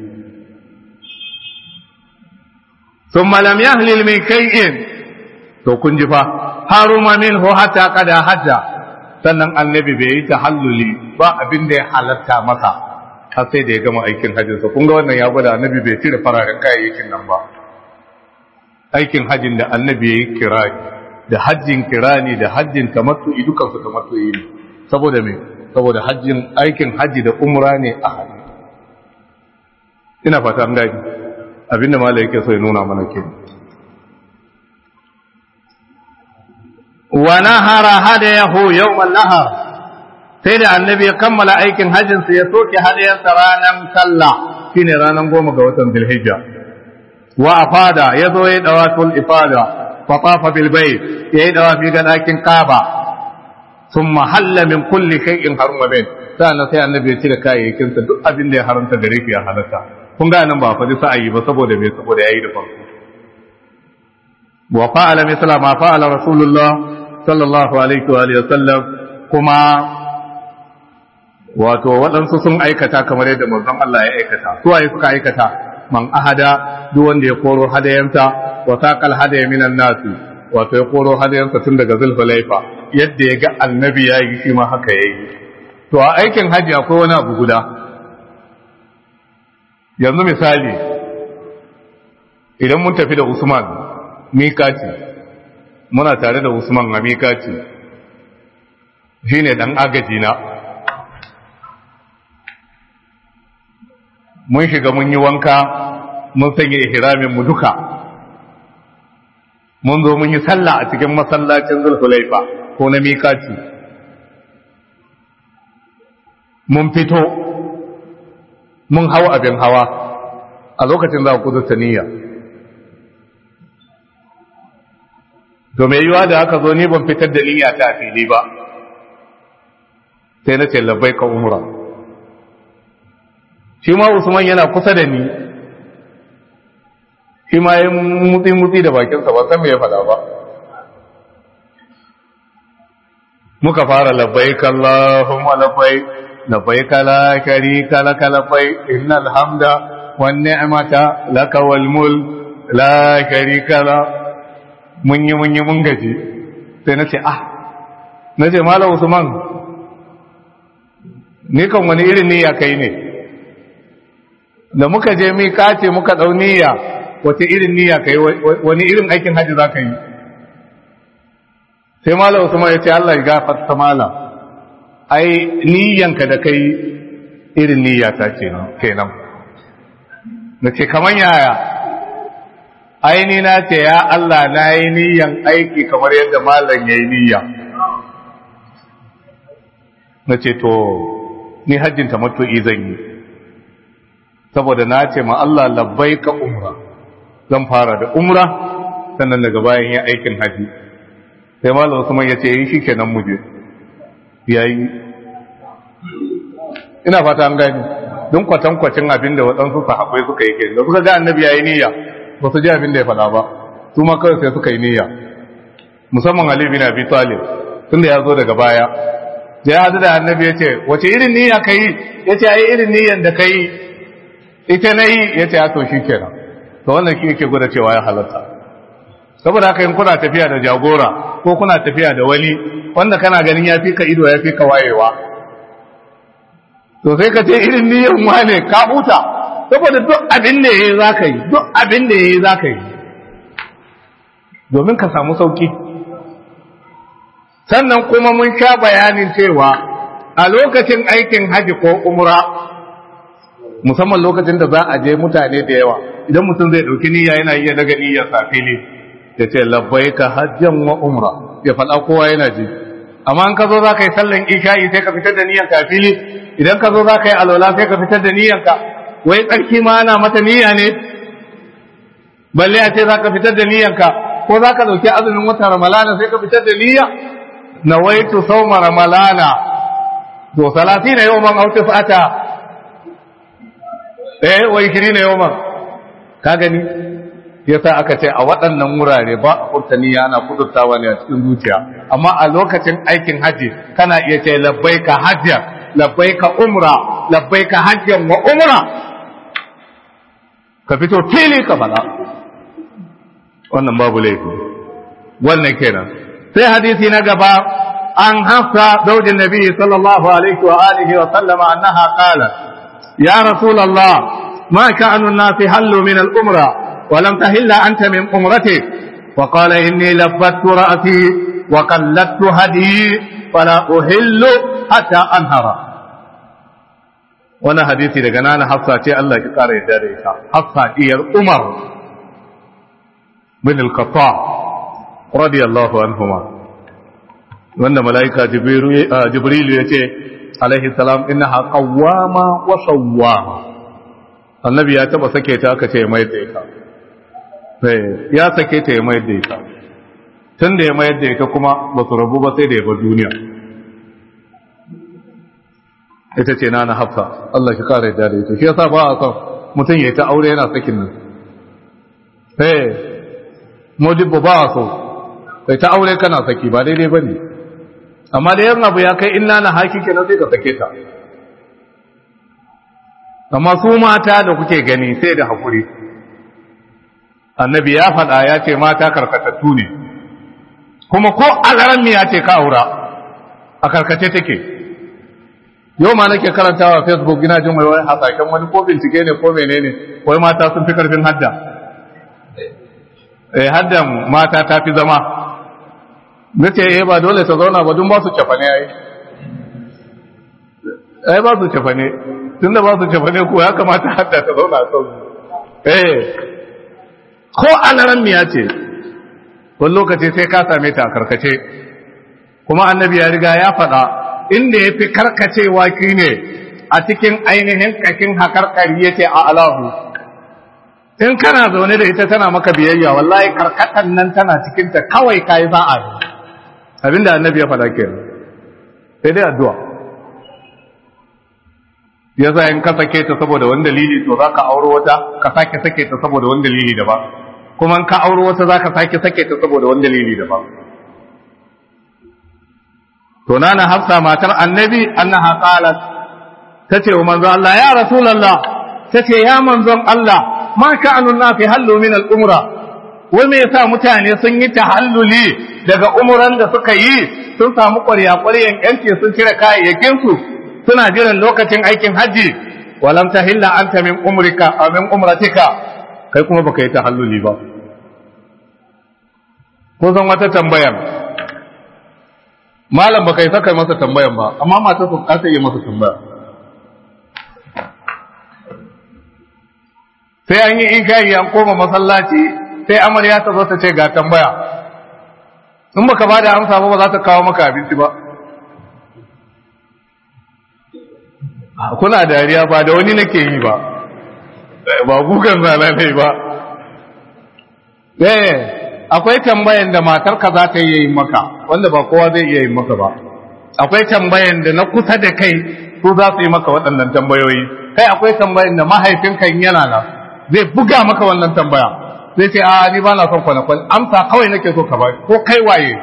ثم لم يهلل من شيء to kun ji fa haruma minhu hatta kada hajja sannan annabi bai yi tahalluli ba abin da ya halatta masa har sai da ya gama aikin hajjin sa kun ga wannan ya gwada annabi bai cire fararen kayayyakin nan ba aikin hajjin da annabi ya yi kirani da hajjin kirani da hajjin tamattu'i dukan su tamattu'i ne saboda me saboda hajjin aikin hajji da umra ne a hajji ina fata an gani abinda mala yake so ya nuna mana ke wa nahara hadayahu yawmal nahar sai da annabi ya kammala aikin hajjin sa ya soke hadayarsa ranar sallah shine ranar goma ga watan zulhijja wa afada ya zo ya dawatul ifada fa tafa bil bayt ya yi dawafi ga dakin kaaba thumma halla min kulli shay'in haruma bin sannan sai annabi ya cire kayayyakin sa duk abin da ya haramta gare shi ya halatta kun ga nan ba faɗi sa'ayi ba saboda me saboda yayi da farko wa fa'ala misla ma fa'ala rasulullah sallallahu alaihi wa alihi wasallam kuma wato waɗansu sun aikata kamar yadda manzon Allah ya aikata su waye suka aikata man ahada duk wanda ya koro hadayanta wa saqal hadaya minan nasi wato ya koro hadayansa tun daga zulhulaifa yadda ya ga annabi ya yi shi ma haka yayi to a aikin haji akwai wani abu guda yanzu misali idan mun tafi da Usman mikati muna tare da Usman a mikati shine dan agaji na mun shiga mun yi wanka mun sanya ihramin mu duka mun zo mun yi sallah a cikin masallacin Zulhulaifa ko na mikati mun fito mun hau abin hawa a lokacin za ku kudurta niyya to mai yiwa da aka zo ni ban fitar da niyya ta fili ba sai na ce labbai ka umra shi ma usman yana kusa da ni shi ma ya mutsi-mutsi da bakinsa ba san me ya faɗa ba muka fara labbai kallahumma labbai labbai kala kari kala kalafai innal hamda wan ni'mata laka wal mul la sharika la mun yi mun yi mun gaji sai na ce ah na ce malam usman ni kan wani irin niyya kai ne da muka je mi kace muka dau niyya wace irin niyya kai wani irin aikin haji za ka yi sai malam usman ya ce Allah ya gafarta malam ai niyyanka da kai irin niyya ta ce kenan na ce kaman yaya aini na ce ya Allah na yi niyyan aiki kamar yadda malam ya yi niyya na ce to ni hajjin tamattu'i zan yi saboda na ce ma Allah labbaika umra zan fara da umra sannan daga bayan ya aikin haji sai malam Usman ya ce yi shikenan mu je yayi ina fata an gani don kwatankwacin abin da waɗansu sahabbai suka yi kenan da suka ga annabi yayi niyya ba su ji abin da ya faɗa ba su ma kawai sai suka yi niyya musamman Ali bin Abi Talib tunda ya zo daga baya da ya hadu da annabi ya ce wace irin niyya ka yi ya ce ai irin niyyan da ka yi ita na yi ya ce ya to shi kenan to wannan shi yake gwada cewa ya halatta saboda haka in kuna tafiya da jagora ko kuna tafiya da wani wanda kana ganin ya fi ka ido ya fi ka wayewa to sai ka ce irin niyyan wane ka huta saboda duk abin da yayi zaka yi duk abin da yayi zaka yi domin ka samu sauki sannan kuma mun sha bayanin cewa a lokacin aikin haji ko umra musamman lokacin da za a je mutane da yawa idan mutum zai dauki niyya yana iya daga niyyar safili ya ce labbaika hajjan wa umra ya faɗa kowa yana ji amma in ka zo za ka yi sallan isha'i sai ka fitar da niyyar kafili idan ka zo za ka yi alwala sai ka fitar da niyyarka wai tsarki ma ana mata niyya ne balle a ce za ka fitar da niyyarka ko za ka dauki azumin watan ramalana sai ka fitar da niyya nawaitu sauma ramalana to salatina yawman aw tis'ata eh wa 20 yawman ka gani yasa aka ce a waɗannan wurare ba a furta niyya ana kudurtawa ne a cikin zuciya amma a lokacin aikin haji kana iya ce labbaika hajjan labbaika umra labbaika hajjan wa umra ka fito fili ka fada wannan babu laifi wannan kenan sai hadisi na gaba an hafsa zaujin nabi sallallahu alaihi wa alihi wa sallama annaha qala ya rasulullah ma ka'anu an-nas hallu min al-umra wa lam tahilla anta min umrati wa qala inni labbattu ra'si wa qallattu hadi fala uhillu hatta anhara wannan hadisi daga nana hafsa ce Allah ya kara yadda da ita hafsa diyar umar bin al-khattab radiyallahu anhuma wanda malaika jibril ya ce alaihi salam innaha qawwama wa sawwama annabi ya taba sake ta aka ce mai da ita ya sake ta ya mai da ita tun da ya mayar da ita kuma ba su rabu ba sai da ya bar duniya ita ce na na hafsa Allah shi kare da ita shi yasa ba a son mutum ya yi ta aure yana sakin nan eh modibbo ba a so kai ta aure kana saki ba daidai ba ne amma da yan abu ya kai inna na haki kenan sai ka sake ta amma su mata da kuke gani sai da hakuri annabi ya faɗa ya ce mata karkatattu ne kuma ko alaran ya ce ka aura a karkace take yau ma nake karantawa facebook ina jin mai wani hasashen wani ko bincike ne ko menene wai mata sun fi karfin hadda eh haddan mata ta fi zama nace eh ba dole ta zauna ba dun ba su cafane ai ai ba su cafane tunda ba su cafane ko ya kamata hadda ta zauna a sau eh ko alaran miya ce wani lokaci sai ka same ta a karkace kuma annabi ya riga ya faɗa inda ya fi karkacewa shi ne a cikin ainihin ƙashin haƙarƙari ya ce a alahu in kana zaune da ita tana maka biyayya wallahi karkatan nan tana cikinta kawai ka yi za'a ne abinda annabi ya faɗa ke sai dai addu'a ya za in ka sake ta saboda wani dalili to za ka auro wata ka sake sake ta saboda wani dalili daban kuma in ka auro wata za ka sake sake ta saboda wani dalili daban to nana hafsa matar annabi annaha qalat tace wa manzo Allah ya rasulullah tace ya manzon Allah ma ka'anun nafi hallu min al-umra wai me yasa mutane sun yi tahalluli daga umran da suka yi sun samu ƙwarya ƙwaryan yanci sun cire kayayyakin su suna jiran lokacin aikin haji walam tahilla anta min umrika aw min umratika kai kuma baka yi tahalluli ba ko zan wata tambayar malam baka yi saka masa tambayan ba amma mata su kasa yi masa tambaya sai an yi isha'i an koma masallaci sai amarya ta zo ta ce ga tambaya in baka ba da amsa ba ba za ta kawo maka abinci ba kuna dariya ba da wani nake yi ba ba gugan zana ne ba eh akwai tambayan da matarka za ta yi maka wanda ba kowa zai iya yi maka ba akwai tambayan da na kusa da kai su za su yi maka waɗannan tambayoyi kai akwai tambayan da mahaifinka yana nan zai buga maka wannan tambaya zai ce a ni ba na son kwana-kwana amsa kawai nake so ka ba ko kai waye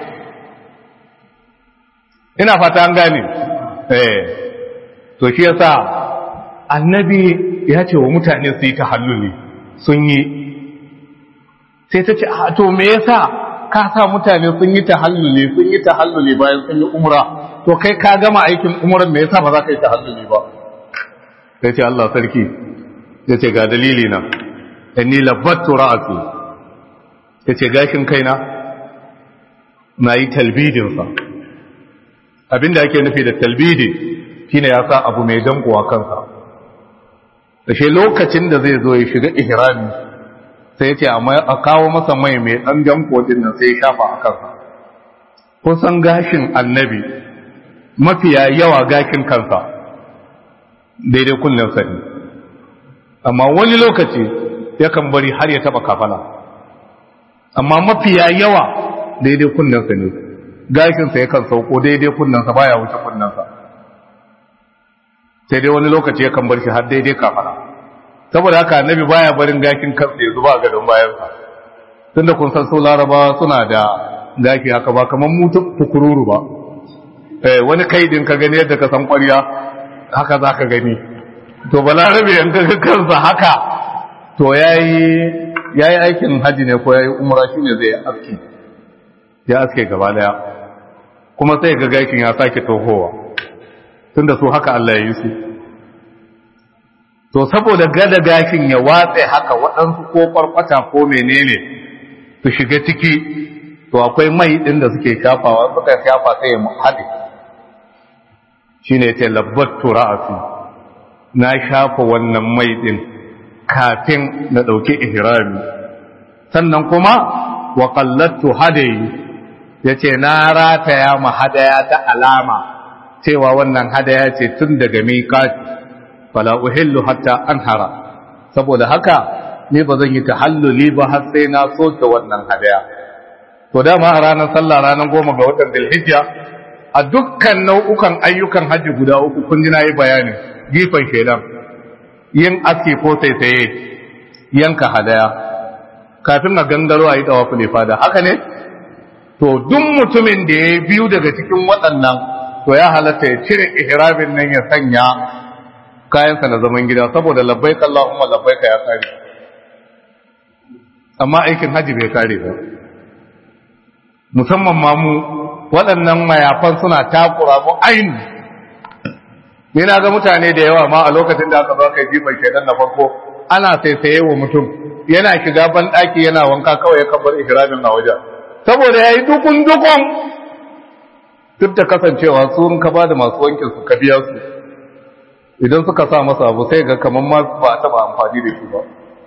ina fata an gane eh to shi yasa annabi ya ce wa mutane su yi tahalluli sun yi sai ta ce a to me yasa ka sa mutane sun yi tahalluli sun yi tahalluli bayan sun yi umra to kai ka gama aikin umran me yasa ba za ka yi tahalluli ba sai ce Allah sarki sai ce ga dalili na inni labbattu ra'asi sai ce gashin kaina na yi talbidin sa abinda ake nufi da talbidi shine ya sa abu mai danko a kansa da shi lokacin da zai zo ya shiga ihrami sai ce a kawo masa mai mai ɗan janko din nan sai ya shafa a kansa kusan gashin annabi mafiya yawa gashin kansa daidai kunnen sani amma wani lokaci yakan bari har ya taba kafala amma mafiya yawa daidai kunnen sani gashinsa yakan sauko daidai kunnensa baya wuce kunnensa sai dai wani lokaci yakan bar shi har daidai kafala saboda haka annabi baya barin gakin kansa ya zuba gadon bayansa tunda kun san su larabawa suna da gaki haka ba kamar mutu tukururu ba eh wani kaidin ka gani yadda ka san ƙwarya haka za ka gani to balarabe yan ka kansa haka to yayi yayi aikin haji ne ko yayi umra shine zai aski ya aske gaba daya kuma sai ga gakin ya sake tohowa tunda su haka Allah ya yi su to saboda gada gashin ya watse haka waɗansu ko farfata ko menene su shiga ciki to akwai mai ɗin da suke shafawa suka shafa sai ya haɗe shi ne ce labbat tura'afi na shafa wannan mai ɗin kafin na ɗauki ihrami sannan kuma wa qallattu hadayi yace na rataya ma hadaya ta alama cewa wannan hadaya ce tun daga miƙati fala uhillu hatta anhara saboda haka ni ba zan yi tahalluli ba har sai na soke wannan hadaya to dama a ranar sallah ranar goma ga watan Dhulhijja a dukkan nau'ukan ayyukan hajji guda uku kun ji nayi bayani gifan shedan yin aski ko saisaye yanka hadaya kafin a gangaro a yi tawaful ifada haka ne to duk mutumin da ya biyu daga cikin waɗannan to ya halatta ya cire ihramin nan ya sanya kayansa na zaman gida saboda labbaik Allahumma labbaik ya kare amma aikin haji bai kare ba musamman ma mu waɗannan mayafan suna takura mu aini ni na ga mutane da yawa ma a lokacin da aka zo kai jifan shaidan na farko ana saisaye wa mutum yana shiga ban ɗaki yana wanka kawai ya kabar ihramin a wajen saboda yayi dukun dukun duk da kasancewa sun ka ba da masu wankin su ka biya su idan suka sa masa abu sai ga kamar ma ba a taba amfani da shi ba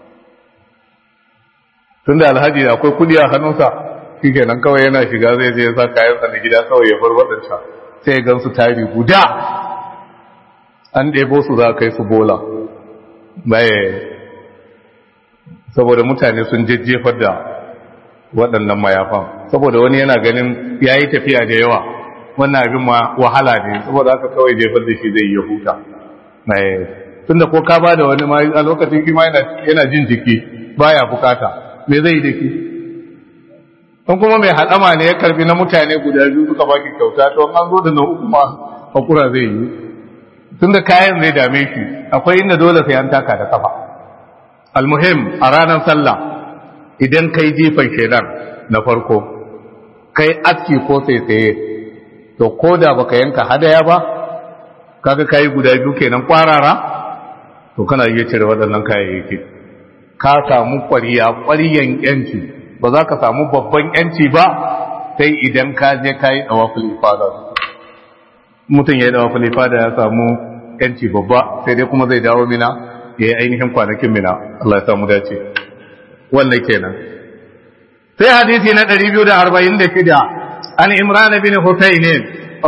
tun da alhaji akwai kudi a hannunsa shi kenan kawai yana shiga zai je sa kayansa na gida kawai ya bar waɗansa sai gan su tari guda an ɗebo su za kai su bola baye saboda mutane sun jejjefar da waɗannan mayafan saboda wani yana ganin ya yi tafiya da yawa wannan abin ma wahala ne saboda haka kawai jefar da shi zai yi huta tun da ko ka ba da wani ma a lokacin kima yana jin jiki baya bukata me zai yi da ki don kuma mai haɗama ne ya karbi na mutane guda biyu suka baki kyauta to an zo da na uku ma hakura zai yi tun da kayan zai dame shi akwai inda dole sai an taka da kafa almuhim a ranar sallah idan kai jifan shedan na farko kai aski ko sai tsaye to ko da baka yanka hadaya ba kaga kayi guda biyu kenan kwarara to kana iya cire waɗannan kayayyaki ka samu ƙwariya ƙwariyan yanci ba za ka samu babban yanci ba sai idan ka je ka yi ɗawaful ifada mutum ya yi ɗawaful ifada ya samu yanci babba sai dai kuma zai dawo mina ya yi ainihin kwanakin mina Allah ya samu dace wannan kenan sai hadisi na 246 an imran bin husayn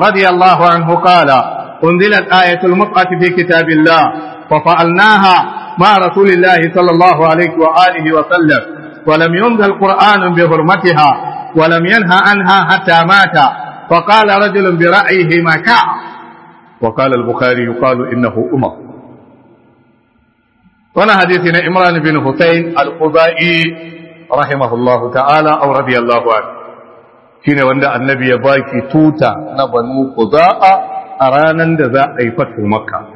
radiyallahu anhu qala أنزلت آية المتعة في كتاب الله ففعلناها مع رسول الله صلى الله عليه وآله وسلم ولم ينزل القرآن بحرمتها ولم ينهى عنها حتى مات فقال رجل برأيه ما شاء وقال البخاري يقال إنه أمر وانا حديثنا إمران بن حسين الخزائي رحمه الله تعالى أو رضي الله عنه shine wanda annabi ya baki tuta na banu qudaa a ranan da za a yi fatu makka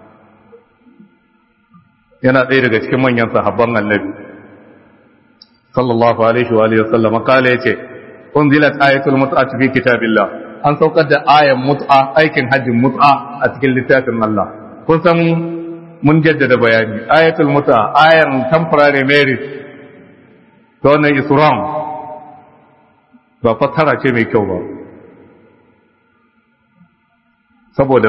yana ɗaya daga cikin manyan sahabban annabi sallallahu alaihi wa alihi wasallam kala yace unzilat ayatul mut'a fi kitabillah an saukar da ayan mut'a aikin hajjin mut'a a cikin littafin Allah kun san mun jaddada bayani ayatul mut'a ayan temporary marriage to wannan is wrong ba fassara ce mai kyau ba saboda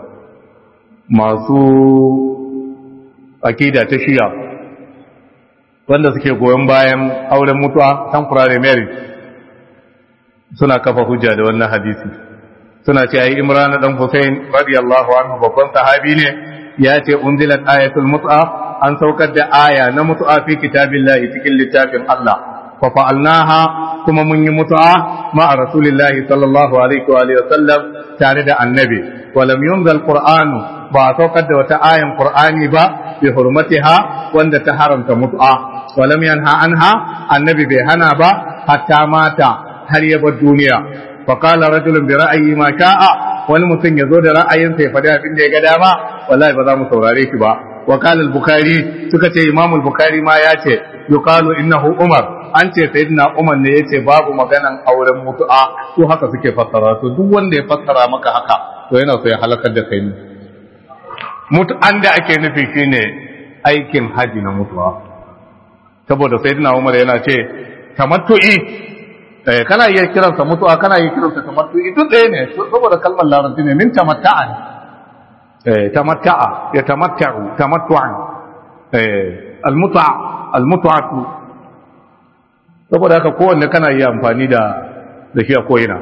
masu akida ta shiya wanda suke goyon bayan auren mutuwa temporary marriage suna kafa hujja da wannan hadisi suna ce ai imran dan Hussein radiyallahu anhu babban sahabi ne ya ce unzilat ayatul mut'a an saukar da aya na mutu'a fi kitabillahi cikin littafin Allah fa fa'alnaha kuma mun yi mutu'a ma rasulillahi sallallahu alaihi wa alihi wasallam tare da annabi wa lam yunzal qur'anu ba saukar da wata ayan qur'ani ba bi hurmatiha wanda ta haramta mutu'a wa lam yanha anha annabi bai hana ba hatta mata har ya bar duniya fa qala rajulun bi ra'ayi ma sha'a wani mutum ya zo da ra'ayinsa ya faɗi abin da ya ga dama wallahi ba za mu saurare shi ba wa qala al-bukhari suka ce imam al-bukhari ma ya ce yuqalu innahu umar an ce sayyidina umar ne yace babu maganan auren mutu'a to haka suke fassara to duk wanda ya fassara maka haka to yana so ya halakar da kai ne mutu'an da ake nufi shine aikin haji na mutu'a saboda sayyidina umar yana ce tamattu'i eh kana iya kiransa mutu'a kana iya kiransa tamattu'i duk ɗaya ne saboda kalmar larabci ne min tamatta'a ne eh tamatta'a ya tamatta'u tamattu'an eh almut'a almut'atu saboda haka kowanne kana iya amfani da da shi a koyina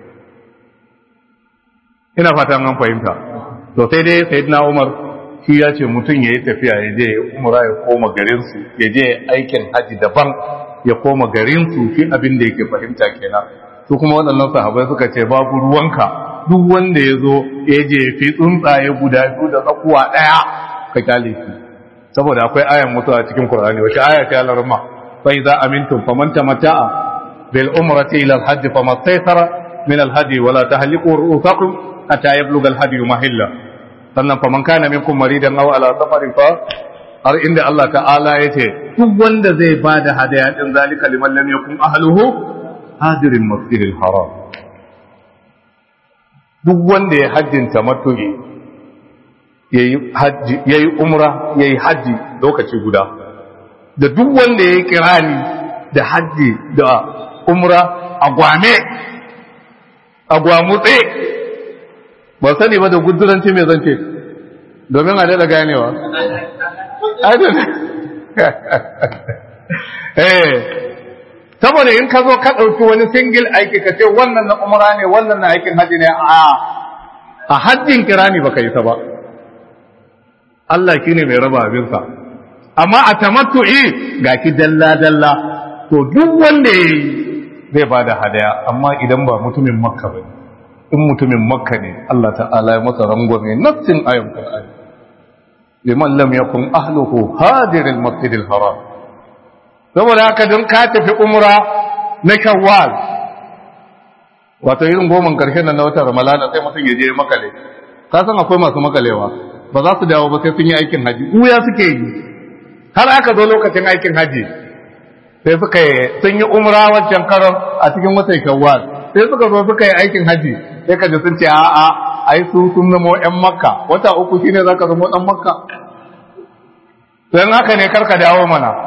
ina fatan an fahimta to sai dai sayyidina Umar shi ya ce mutum ya yi tafiya ya je umra ya koma garinsu ya je aikin haji daban ya koma garinsu shi abin da yake fahimta kenan su kuma waɗannan sahabai suka ce babu ruwanka duk wanda ya zo ya je fi tsuntsaye guda biyu da tsakuwa ɗaya ka kyale shi saboda akwai ayan mutu a cikin Qur'ani wace aya ta alarma fa idza amintum faman tamatta'a bil umrati ila al hajj famastaysara min al hadi wala tahliqu ru'usakum hatta yablugha al hadi mahilla sannan faman kana minkum maridan aw ala safarin fa har inda Allah ta'ala yace duk wanda zai bada hadaya din zalika liman lam yakun ahluhu hadirin masjidil haram duk wanda ya hajjin tamattu'i yayi haji yayi umra yayi haji lokaci guda da duk wanda yayi kirani da haji da umra a gwame a gwamutse ba sani ba da guduranci mai zance domin a daɗa ganewa eh saboda in ka zo ka ɗauki wani singil aiki ka ce wannan na umara ne wannan na aikin hajji ne a a hajjin kirani baka yi ta ba Allah shi ne mai raba abinsa amma a tamattu'i ga ki dalla dalla to duk wanda ya yi zai ba da hadaya amma idan ba mutumin makka ba in mutumin makka ne Allah ta'ala ya masa rangwame nassin ayon Qur'ani liman lam yakun ahluhu hadiril masjidil haram saboda haka don ka tafi umra na shawwal wato irin goman karshen nan na watan ramalana sai mutum ya je makale ka san akwai masu makalewa ba za su dawo ba sai sun yi aikin haji uya suke yi har aka zo lokacin aikin haji sai suka yi sun yi umra wancan karon a cikin watan shawwal sai suka zo suka yi aikin haji sai ka ji sun ce a'a ai su sun zama yan makka wata uku shine zaka zama dan makka dan haka ne karka dawo mana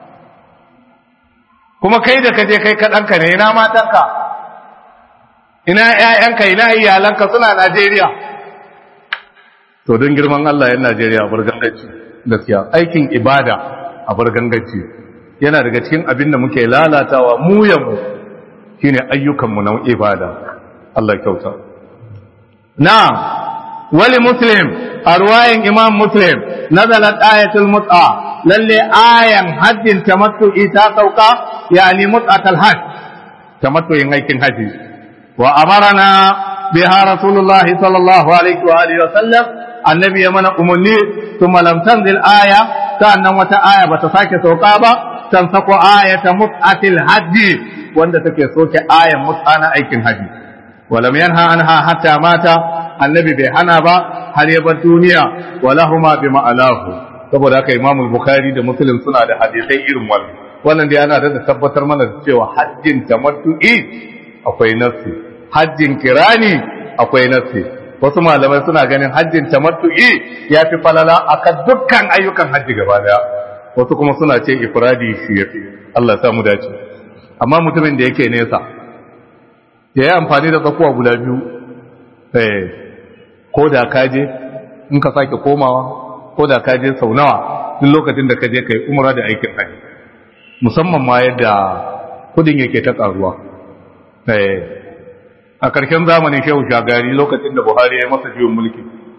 kuma kai da kaje kai ka danka ne ina matanka ina ƴaƴanka ina iyalanka suna Najeriya to don girman Allah yan Najeriya bar gangaci gaskiya aikin ibada a bar gangaci yana daga cikin abin da muke lalatawa mu yamu shine ayyukanmu na ibada Allah kyauta na wali muslim a ruwayan imam muslim nazalat ayatul mut'a lalle ayan hajjin tamattu'i ta sauka yani mut'atul hajj tamattu'in aikin haji wa amarana biha rasulullah sallallahu alaihi wa alihi wa sallam annabi ya mana umarni thumma lam tanzil aya sa'annan wata aya bata sake sauka ba tan sako ayata mut'atil hajji wanda take soke ayan mut'a na aikin haji walam yanha anha hatta mata annabi bai hana ba har ya bar duniya walahuma bi ma'alahu saboda haka imam bukhari da muslim suna da hadisai irin wannan wannan dai ana da tabbatar mana da cewa hajjin tamattu'i akwai nafsi hajjin kirani akwai nafsi wasu malamai suna ganin hajjin tamattu'i ya fi falala akan dukkan ayyukan hajji gaba daya wasu kuma suna ce ifradi shi yafi Allah ya mu dace amma mutumin da yake nesa ya yi amfani da tsakuwa guda biyu eh ko da kaje in ka sake komawa ko da kaje sau nawa duk lokacin da kaje kai umra da aikin haji musamman ma yadda kudin yake ta karuwa eh a ƙarshen zamanin shehu shagari lokacin da buhari ya yi masa juyin mulki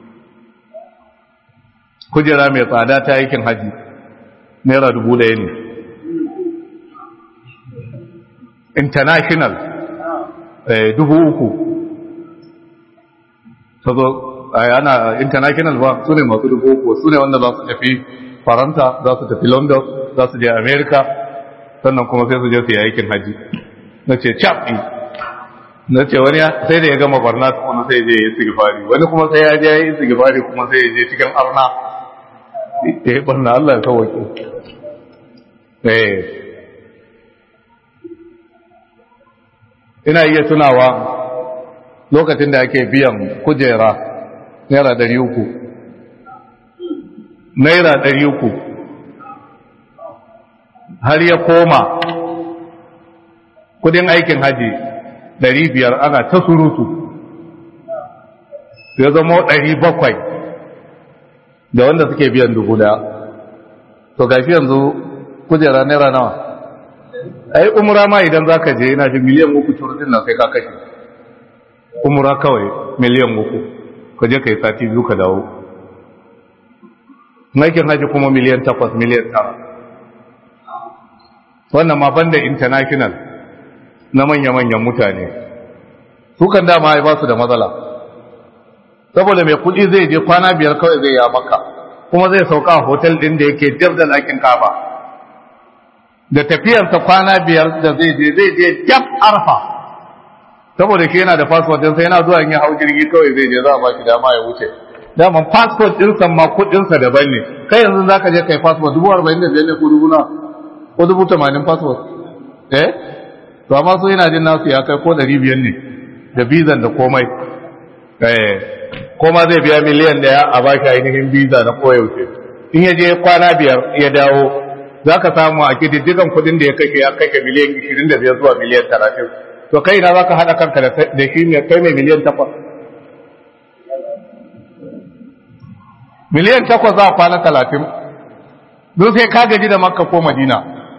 kujera mai tsada ta aikin haji naira dubu ɗaya ne international dubu uku sazo ana international ba su ne masu dubu uku su ne wanda za su tafi faransa za su tafi london za su je america sannan kuma sai su je su yi aikin haji na ce capi na ce wani sai da ya gama barna kuma sai je ya yi sigifari wani kuma sai ya je ya yi sigifari kuma sai ya je cikin arna ya yi barna allah ya kawaki eh ina iya tunawa lokacin da ake biyan kujera naira dari uku naira dari uku har ya koma kudin aikin haji dari biyar ana ta surutu ya zama dari bakwai da wanda suke biyan dubu daya to gashi yanzu kujera naira nawa ai umra ma idan zaka je ina ji miliyan uku turjin nan sai ka kashe umra kawai miliyan uku ka je kai sati biyu ka dawo aikin haji kuma miliyan takwas miliyan tara wannan ma banda international na manya-manyan mutane su kan dama ai ba su da matsala saboda mai kudi zai je kwana biyar kawai zai ya maka kuma zai sauka a hotel din da yake jab da lakin kaba da tafiyarsa kwana biyar da zai je zai je jab arfa saboda shi yana da passport din sai yana zuwa in ya hau jirgi kawai zai je za a ba shi dama ya wuce daman passport din sa ma kudin sa daban ne kai yanzu zaka je kai passport dubu arba'in da biyar ne ko dubu na ko dubu tamanin passport eh to amma su yana jin nasu ya kai ko ɗari biyar ne da bizan da komai eh koma zai biya miliyan daya a ba shi ainihin biza na koyaushe in ya je kwana biyar ya dawo za ka samu a kididdigan kudin da ya kashe ya kashe miliyan 25 zuwa miliyan 30 to kai na za ka haɗa kanka da shi ne kai mai miliyan 8 miliyan 8 za a kwana 30 don sai ka gaji da makka ko madina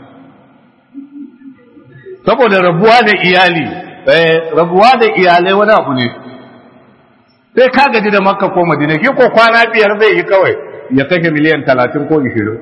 saboda rabuwa da iyali rabuwa da iyalai wani abu ne sai ka gaji da makka ko madina shi ko kwana biyar zai yi kawai ya kashe miliyan 30 ko 20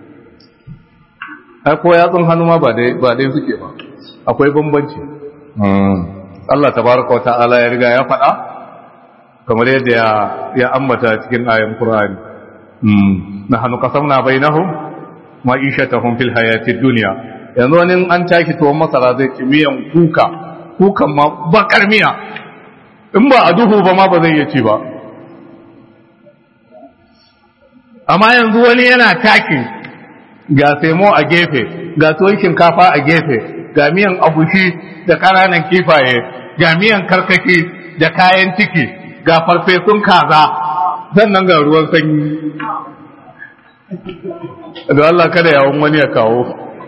ai ko yatsun hannu ma ba dai ba dai suke ba akwai bambanci Allah tabaraka wa ta'ala ya riga ya faɗa kamar yadda ya ya ambata cikin ayan Qur'ani nahnu qasamna bainahum ma'ishatahum fil hayati dunya yanzu wani an taki tuwon masara zai ci miyan kuka kukan ma bakar miya in ba a duhu ba ma ba zai iya ci ba amma yanzu wani yana taki ga semo a gefe ga tuwon shinkafa a gefe ga miyan abushi da ƙananan kifaye ga miyan karkaki da kayan ciki ga farfesun kaza sannan ga ruwan sanyi da Allah kada yawon wani ya kawo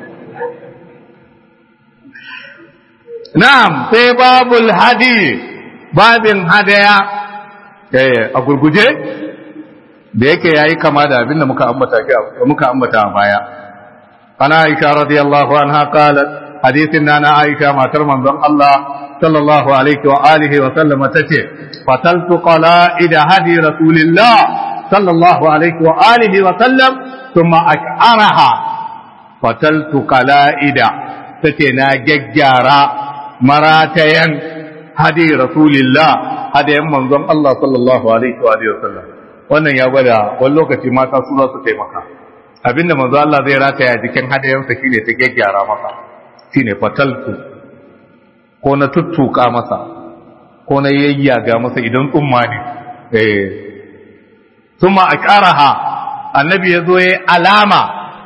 na'am sai babul hadi babin hadaya a gurguje da yake yayi kama da abinda muka ambata muka ambata a baya ana aisha radiyallahu anha qalat hadithin nana aisha matar manzon Allah sallallahu alaihi wa alihi wa sallama tace fataltu qala'id hadi rasulillah sallallahu alaihi wa alihi wa sallam thumma ak'araha fataltu qala'ida tace na gaggyara maratayan hadi rasulillah hadayan manzon Allah sallallahu alaihi wa alihi wa sallam wannan ya gwada wani lokaci mata su za su taimaka abinda manzo Allah zai rataya jikin hadayansa shine ta gyaggyara masa shine fataltu ko na tuttuka masa ko na yayyaga masa idan tsumma ne eh thumma akaraha annabi yazo yayi alama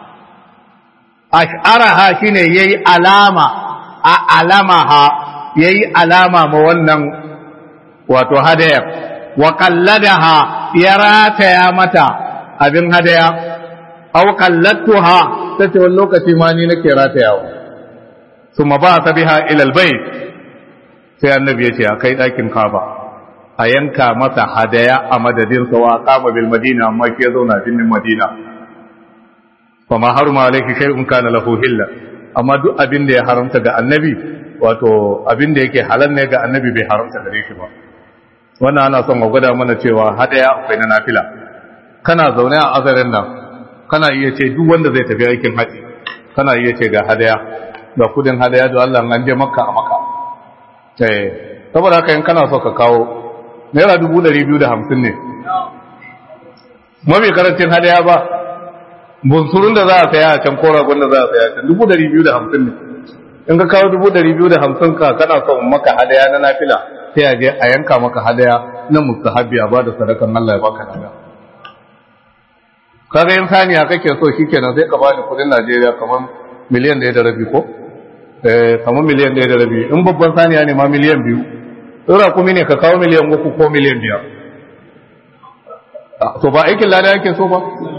akaraha shine yayi alama a alamaha yayi alama ma wannan wato hadaya wa qalladaha ya rataya mata abin hadaya aw qallattuha tace wani lokaci ma ni nake ratayawa thumma ba ta biha ila albayt sai annabi yace a kai dakin kaba a yanka masa hadaya a madadin sa wa qama bil madina amma ke zauna binnin madina fa ma haruma alayki shay'un kana lahu hilla amma duk abin da ya haramta ga annabi wato abin da yake halal ne ga annabi bai haramta gare shi ba wannan ana son a gwada mana cewa hadaya akwai na nafila kana zaune a azarin nan kana iya ce duk wanda zai tafi aikin haji kana iya ce ga hadaya ga kudin hadaya da Allah an je makka a makka eh saboda haka in kana so ka kawo naira dubu ɗari biyu da hamsin ne mafi karancin hadaya ba bunsurun da za a saya a can ko ragon da za a saya a can dubu ɗari biyu da hamsin ne in ka kawo dubu ɗari biyu da hamsin ka kana son maka hadaya na nafila sai a je a yanka maka hadaya na mustahabi a bada sadakan Allah ya baka hadaya kaga yin saniya kake so shikenan sai ka bani kudin Najeriya kamar miliyan ɗaya da rabi ko eh kamar miliyan ɗaya da rabi in babban saniya ne ma miliyan biyu tsora kuma ne ka kawo miliyan uku ko miliyan biyar to ba aikin lada yake so ba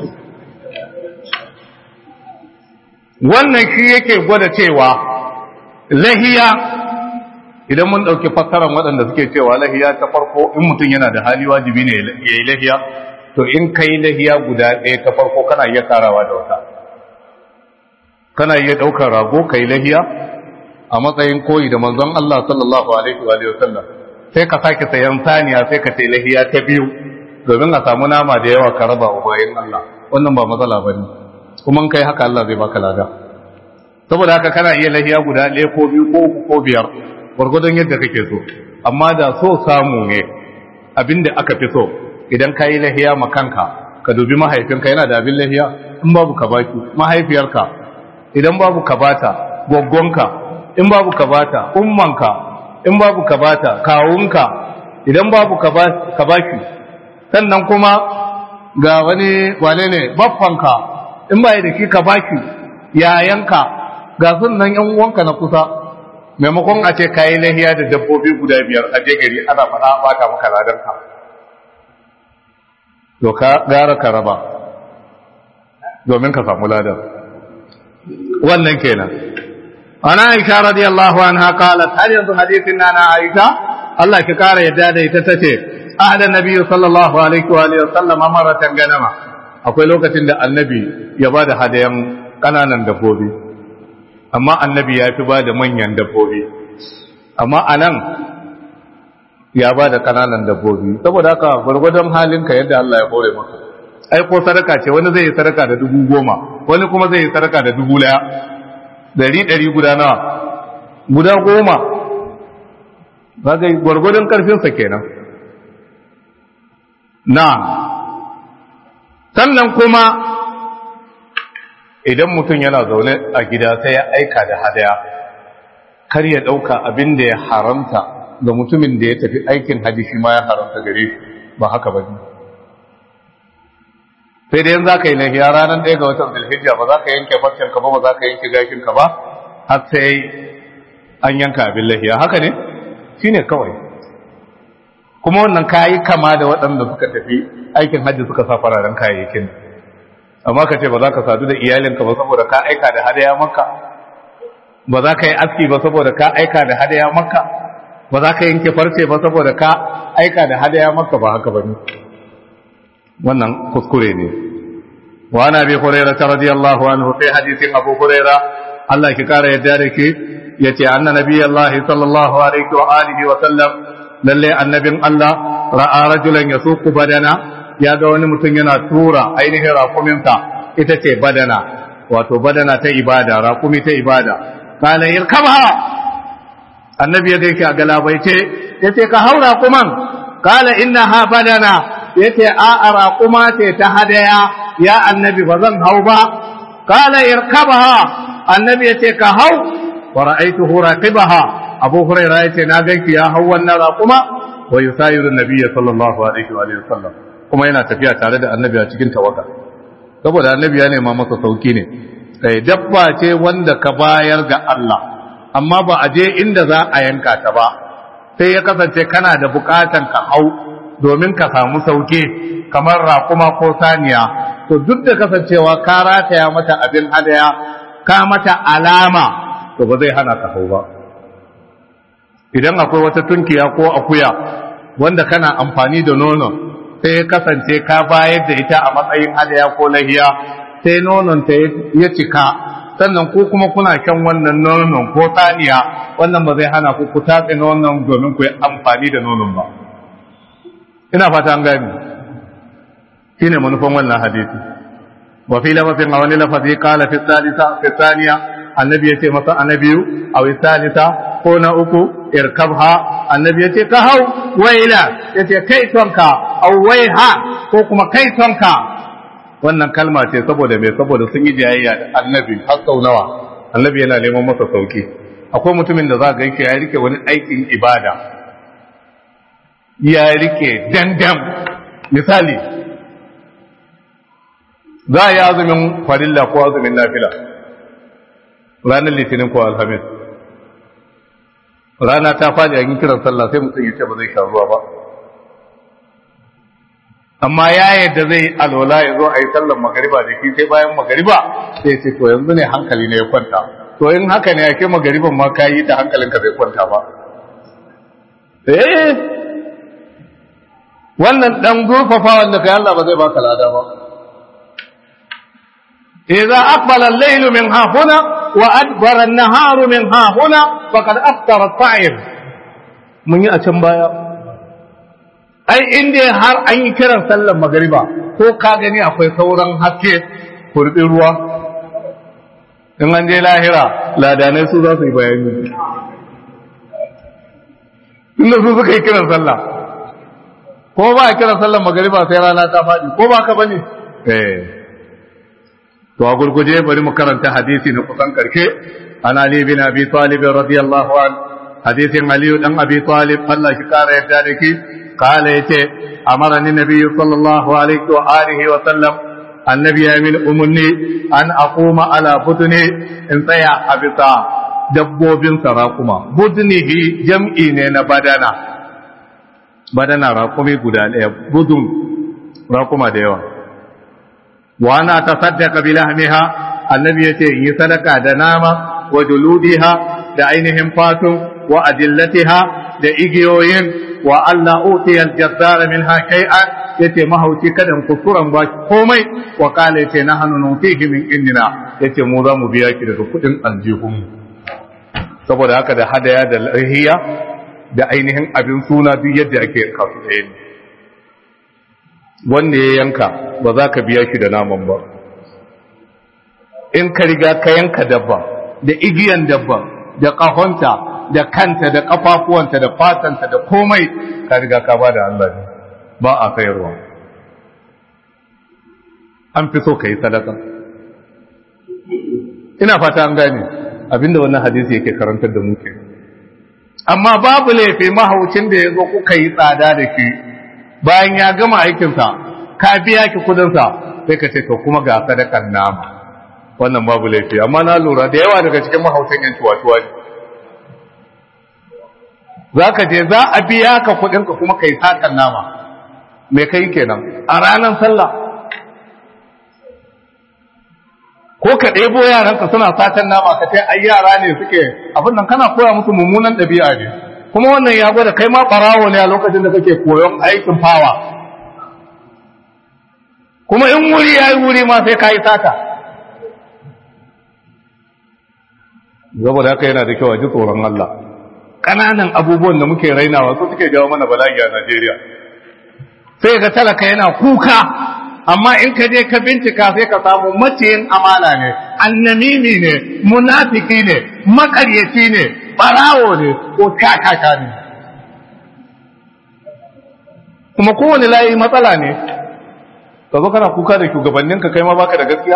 wannan shi yake gwada cewa lahiya idan mun ɗauki fassarar waɗanda suke cewa lahiya ta farko in mutum yana da hali wajibi ne ya yi lahiya to in ka yi lahiya guda ɗaya ta farko kana iya karawa da wata kana iya ɗaukar rago ka yi lahiya a matsayin koyi da manzon Allah sallallahu alaihi wa sallam sai ka sake sayan saniya sai ka sai lahiya ta biyu domin a samu nama da yawa ka raba wa bayan Allah wannan ba matsala ba ne kuma in kai haka Allah zai baka lada saboda haka kana iya lahiya guda ɗaya ko biyu ko uku ko biyar gwargwadon yadda kake so amma da so samu ne abinda aka fi so idan ka yi lahiya ma kanka ka dubi mahaifinka yana da abin lahiya in babu ka baki mahaifiyarka idan babu ka bata gwaggonka in babu ka bata ummanka in babu ka bata kawunka idan babu ka baki sannan kuma ga wani wane ne baffanka in ba da shi ka baki yayanka ga sunan yan uwanka na kusa maimakon a ce kayi lahiya da dabbobi guda biyar a je gari ana faɗa bata maka ladarka to ka gara ka raba domin ka samu ladar wannan kenan ana aisha radiyallahu anha qalat har yanzu hadisin nana aisha Allah ki kara yadda da ita tace ahda nabi sallallahu alaihi wa alihi wasallam maratan ganama akwai lokacin da annabi ya bada hadayan kananan dabbobi amma annabi ya fi bada manyan dabbobi amma anan ya bada kananan dabbobi saboda haka gurgurdan halinka yadda Allah ya kore maka ai ko sadaka ce wani zai yi sadaka da dubu goma wani kuma zai yi sadaka da dubu daya dari dari guda nawa guda goma ba ga gwargwadon karfinsa kenan na sannan kuma idan mutum yana zaune a gida sai ya aika da hadaya kar ya ɗauka abin da ya haramta ga mutumin da ya tafi aikin haji shi ma ya haramta gare shi ba haka ba ne sai da yanzu za ka yi lafiya ranar ɗaya ga watan zulhijja ba za ka yanke farcen ka ba ba za ka yanke gashin ka ba har sai an yanka abin lafiya haka ne shi ne kawai kuma wannan kayi kama da waɗanda suka tafi aikin hajji suka sa fararen kayayyakin amma ka ce ba za ka sadu da iyalinka ba saboda ka aika da hadaya maka ba za ka yi aski ba saboda ka aika da hadaya maka ba za ka yanke farce ba saboda ka aika da hadaya maka ba haka ba ne wannan kuskure ne wa na bi hurairah radiyallahu anhu sai hadisin abu hurairah Allah ki kara yadda da ke yace anna nabiyallahi sallallahu alaihi wa alihi wa sallam lalle annabin Allah ra'a rajulan yasuqu badana ya ga wani mutum yana tura ainihin rakuminsa ita ce badana wato badana ta ibada rakumi ta ibada kana yirkabha annabi ya gaike a galabaice yace ka haura kuman kala innaha badana yace a a raquma ce ta hadaya ya annabi ba zan hau ba kala irkabha annabi yace ka hau wa ra'aytuhu raqibaha abu hurairah yace na gaike ya hau wannan raquma wa yusayiru nabiyyi sallallahu alaihi wa sallam kuma yana tafiya tare da annabi a cikin tawaga saboda annabi ya nema masa sauki ne sai dabba ce wanda ka bayar ga Allah amma ba a je inda za a yanka ta ba sai ya kasance kana da bukatan ka hau domin ka samu sauke kamar raƙuma ko saniya to duk da kasancewa ka rataya mata abin hadaya ka mata alama to ba zai hana ka hau ba idan akwai wata tunkiya ko akuya wanda kana amfani da nono sai ya kasance ka bayar da ita a matsayin hadaya ko lahiya sai nonon ta ya cika sannan ko kuma kuna shan wannan nonon ko saniya wannan ba zai hana ku ku tatse nonon domin ku yi amfani da nonon ba ina fata an gani shine manufan wannan hadisi wa fi lafazin a wani lafazi kala fi salisa fi saniya annabi ya ce masa annabiyu a fi salisa ko na uku irkabha annabi ya ce ka hau waila ya ce kai tonka au waiha ko kuma kai tonka wannan kalma ce saboda mai saboda sun yi jayayya da annabi har sau nawa annabi yana neman masa sauki akwai mutumin da za ga yake ya rike wani aikin ibada ya rike dandam misali za a yi azumin farilla ko azumin nafila ranar litinin ko alhamis rana ta faɗi a yin kiran sallah sai mutum ya ce ba zai sha ruwa ba amma ya yadda zai alwala ya zo a yi sallar magariba da shi sai bayan magariba sai ce to yanzu ne hankali ne ya kwanta to in haka ne ake magariban ma ka yi da hankalinka bai kwanta ba eh wannan dan zurfafa wanda kai Allah ba zai baka lada ba idza aqbala al-laylu min hahuna wa adbara an-naharu min hahuna faqad aftara at-ta'im mun yi a can baya ai inda har an yi kiran sallar magariba ko ka gani akwai sauran haske kurbi ruwa in an je lahira ladanai su za su yi bayani inda su suka yi kiran sallah ko ba a kiran sallar magariba sai rana ta faɗi ko ba ka bane eh to a gurguje bari mu karanta hadisi na kusan karshe an ali bin abi talib radiyallahu an hadisin ali dan abi talib Allah shi kara yadda da ki قال يتي أمرني النبي صلى الله عليه وآله وسلم النبي من أمني أن أقوم على بدني إن سيا أبطا dabbobin sarakuma budnihi jam'i ne na badana badana rakumi guda ɗaya budun rakuma da yawa wa ana tasaddaqa bi lahmiha annabi yace in yi sadaka da nama wa juludiha da ainihin fatun wa adillatiha da igiyoyin wa Allah utiyal jazzara minha shay'an yace mahauci kadan kusuran ba komai wa kala yace na hannu nutihi min indina yace mu za mu biya ki daga kudin aljihun saboda haka da hadaya da lahiya da ainihin abin suna duk yadda ake kasu ɗaya ne wanda ya yanka ba za ka biya shi da naman ba in ka riga ka yanka dabba da igiyan dabba da ƙahonta da kanta da kafafuwanta da fatanta da komai ka riga ka ba da Allah ne ba a sayarwa an fi so ka yi sadaka ina fata an gane abinda wannan hadisi yake karantar da muke amma babu laifi mahaucin da ya zo kuka yi tsada da shi bayan ya gama aikinsa ka biya ki kudinsa sai ka ce to kuma ga sadakar nama wannan babu laifi amma na lura da yawa daga cikin mahaucin yan tuwa-tuwa ne za ka je za a biya ka kudinka kuma ka yi sakan nama mai kai kenan a ranar sallah ko ka ɗebo yaranka suna satan nama ka ce ai yara ne suke abin nan kana koya musu mummunan ɗabi'a ne kuma wannan ya gwada kai ma ɓarawo ne a lokacin da kake koyon aikin fawa kuma in wuri ya yi wuri ma sai ka yi sata saboda haka yana da kyau a ji tsoron Allah ƙananan abubuwan da muke rainawa su suke jawo mana bala'i a Najeriya sai ga talaka yana kuka amma in ka je ka bincika sai ka samu maciyin amana ne annamimi ne munafiki ne makaryaci ne barawo ne ko kakaka ne kuma kowane layi matsala ne ka zo kana kuka da shugabanninka kai ma baka da gaskiya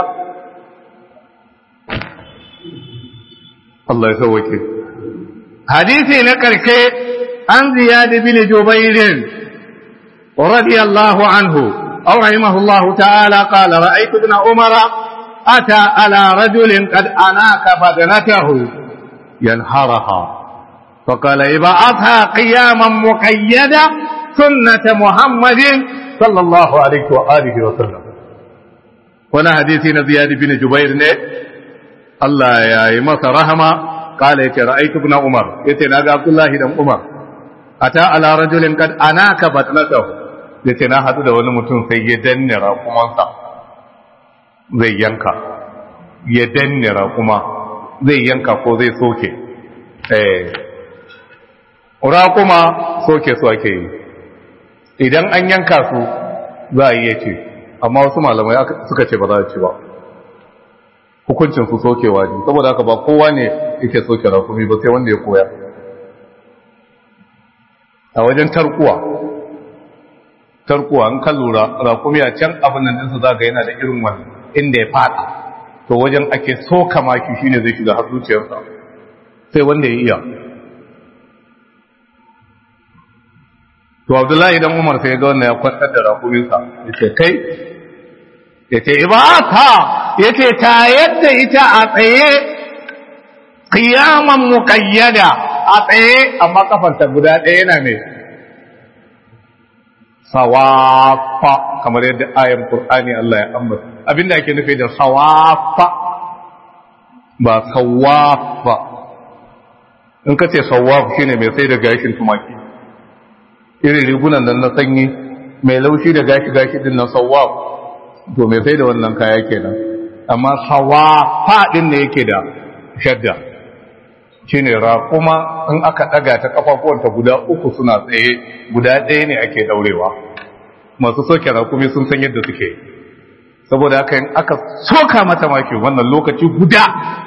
Allah ya sauwake hadisi na karke an ziyad bin jubair radiyallahu anhu aw rahimahullahu ta'ala qala ra'aytu ibn umar ata ala rajulin qad anaka badanatahu yanharaha فقال ابعثها قياما مقيدا سنة محمد صلى الله عليه وآله وسلم وانا حديثي زياد بن جبير ne Allah ya yi masa rahama kala yace ra'aytu ibn Umar yace naga Abdullah dan Umar ata ala rajulin kad anaka batnatahu yace na hadu da wani mutum sai ya danne raƙumansa zai yanka ya danne raƙuma zai yanka ko zai soke eh raƙuma soke su ake yi idan an yanka su za a iya ce amma wasu malamai suka ce ba za a ci ba hukuncin su sokewa ne saboda haka ba kowa ne yake soke rakumi ba sai wanda ya koya a wajen tarkuwa tarkuwa an kan lura rakumi a can abin nan ɗinsu za ga yana da irin wani inda ya fada to wajen ake soka maki shine zai shiga har zuciyarsa sai wanda ya iya to abdullahi dan umar sai ga wannan ya kwantar da rakuminsa ya ce kai ya ce ibata ya ce ta yadda ita a tsaye kiyaman muƙayyada a tsaye amma kafarta guda ɗaya yana mai sawafa kamar yadda ayan Qur'ani Allah ya ambata abinda ake nufi da sawafa ba sawafa in ka ce sawaf shine mai sai da gashin tumaki irin rigunan nan na sanyi mai laushi da gashi gashi din nan sawaf to mai sai da wannan kaya kenan amma sawafa din ne yake da shadda shine raƙuma in aka ɗaga ta kafafuwanta guda uku suna tsaye guda ɗaya ne ake daurewa masu soke raƙumi sun san yadda suke saboda haka in aka soka mata maki wannan lokaci guda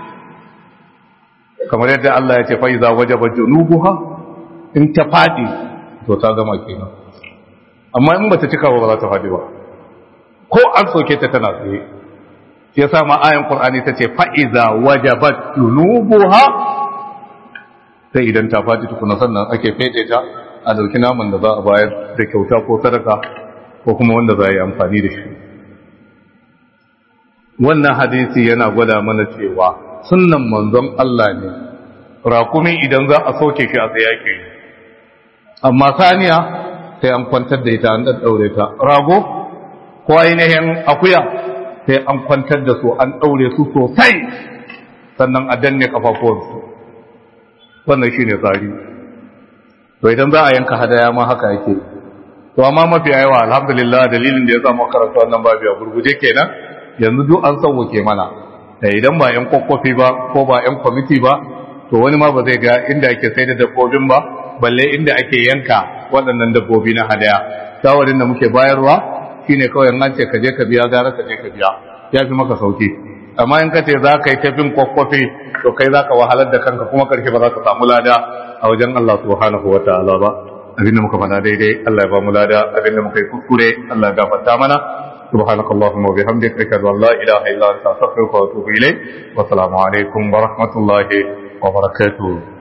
kamar yadda Allah ya ce fa iza wajaba junubuha in ta fadi to ta gama kenan amma in bata cika ba za ta fadi ba ko an soke ta tana tsaye shi yasa ma ayan qur'ani tace fa iza wajabat junubuha sai idan ta fadi tukuna sannan ake fede ta a dauki naman da za a bayar da kyauta ko sadaka ko kuma wanda za a yi amfani da shi wannan hadisi yana gwada mana cewa sunnan manzon Allah ne rakumi idan za a soke shi a tsaye ke amma saniya sai an kwantar da ita an daddaure ta rago ko ainihin akuya sai an kwantar da su an daure su sosai sannan a danne kafafuwansu wannan shine tsari to idan za a yanka hadaya ma haka yake to amma mafi yawa alhamdulillah dalilin da ya samu karanta wannan babu a gurguje kenan yanzu duk an sauwake mana da idan ba yan kwakwafi ba ko ba yan kwamiti ba to wani ma ba zai ga inda ake sai da dabbobin ba balle inda ake yanka waɗannan dabbobi na hadaya shawarin da muke bayarwa shine kawai an ce ka je ka biya gara ka je ka biya ya fi maka sauki amma in ka ce za ka yi tafin kwakwafi to kai za ka wahalar da kanka kuma karshe ba za ka samu lada a wajen Allah subhanahu wa ta'ala ba abinda muka faɗa daidai Allah ya ba mu lada abinda muka yi kuskure Allah ya gafarta mana سبحانك اللهم وبحمدك أشهد أن لا إله إلا أنت أستغفرك وأتوب إليك والسلام عليكم ورحمة الله وبركاته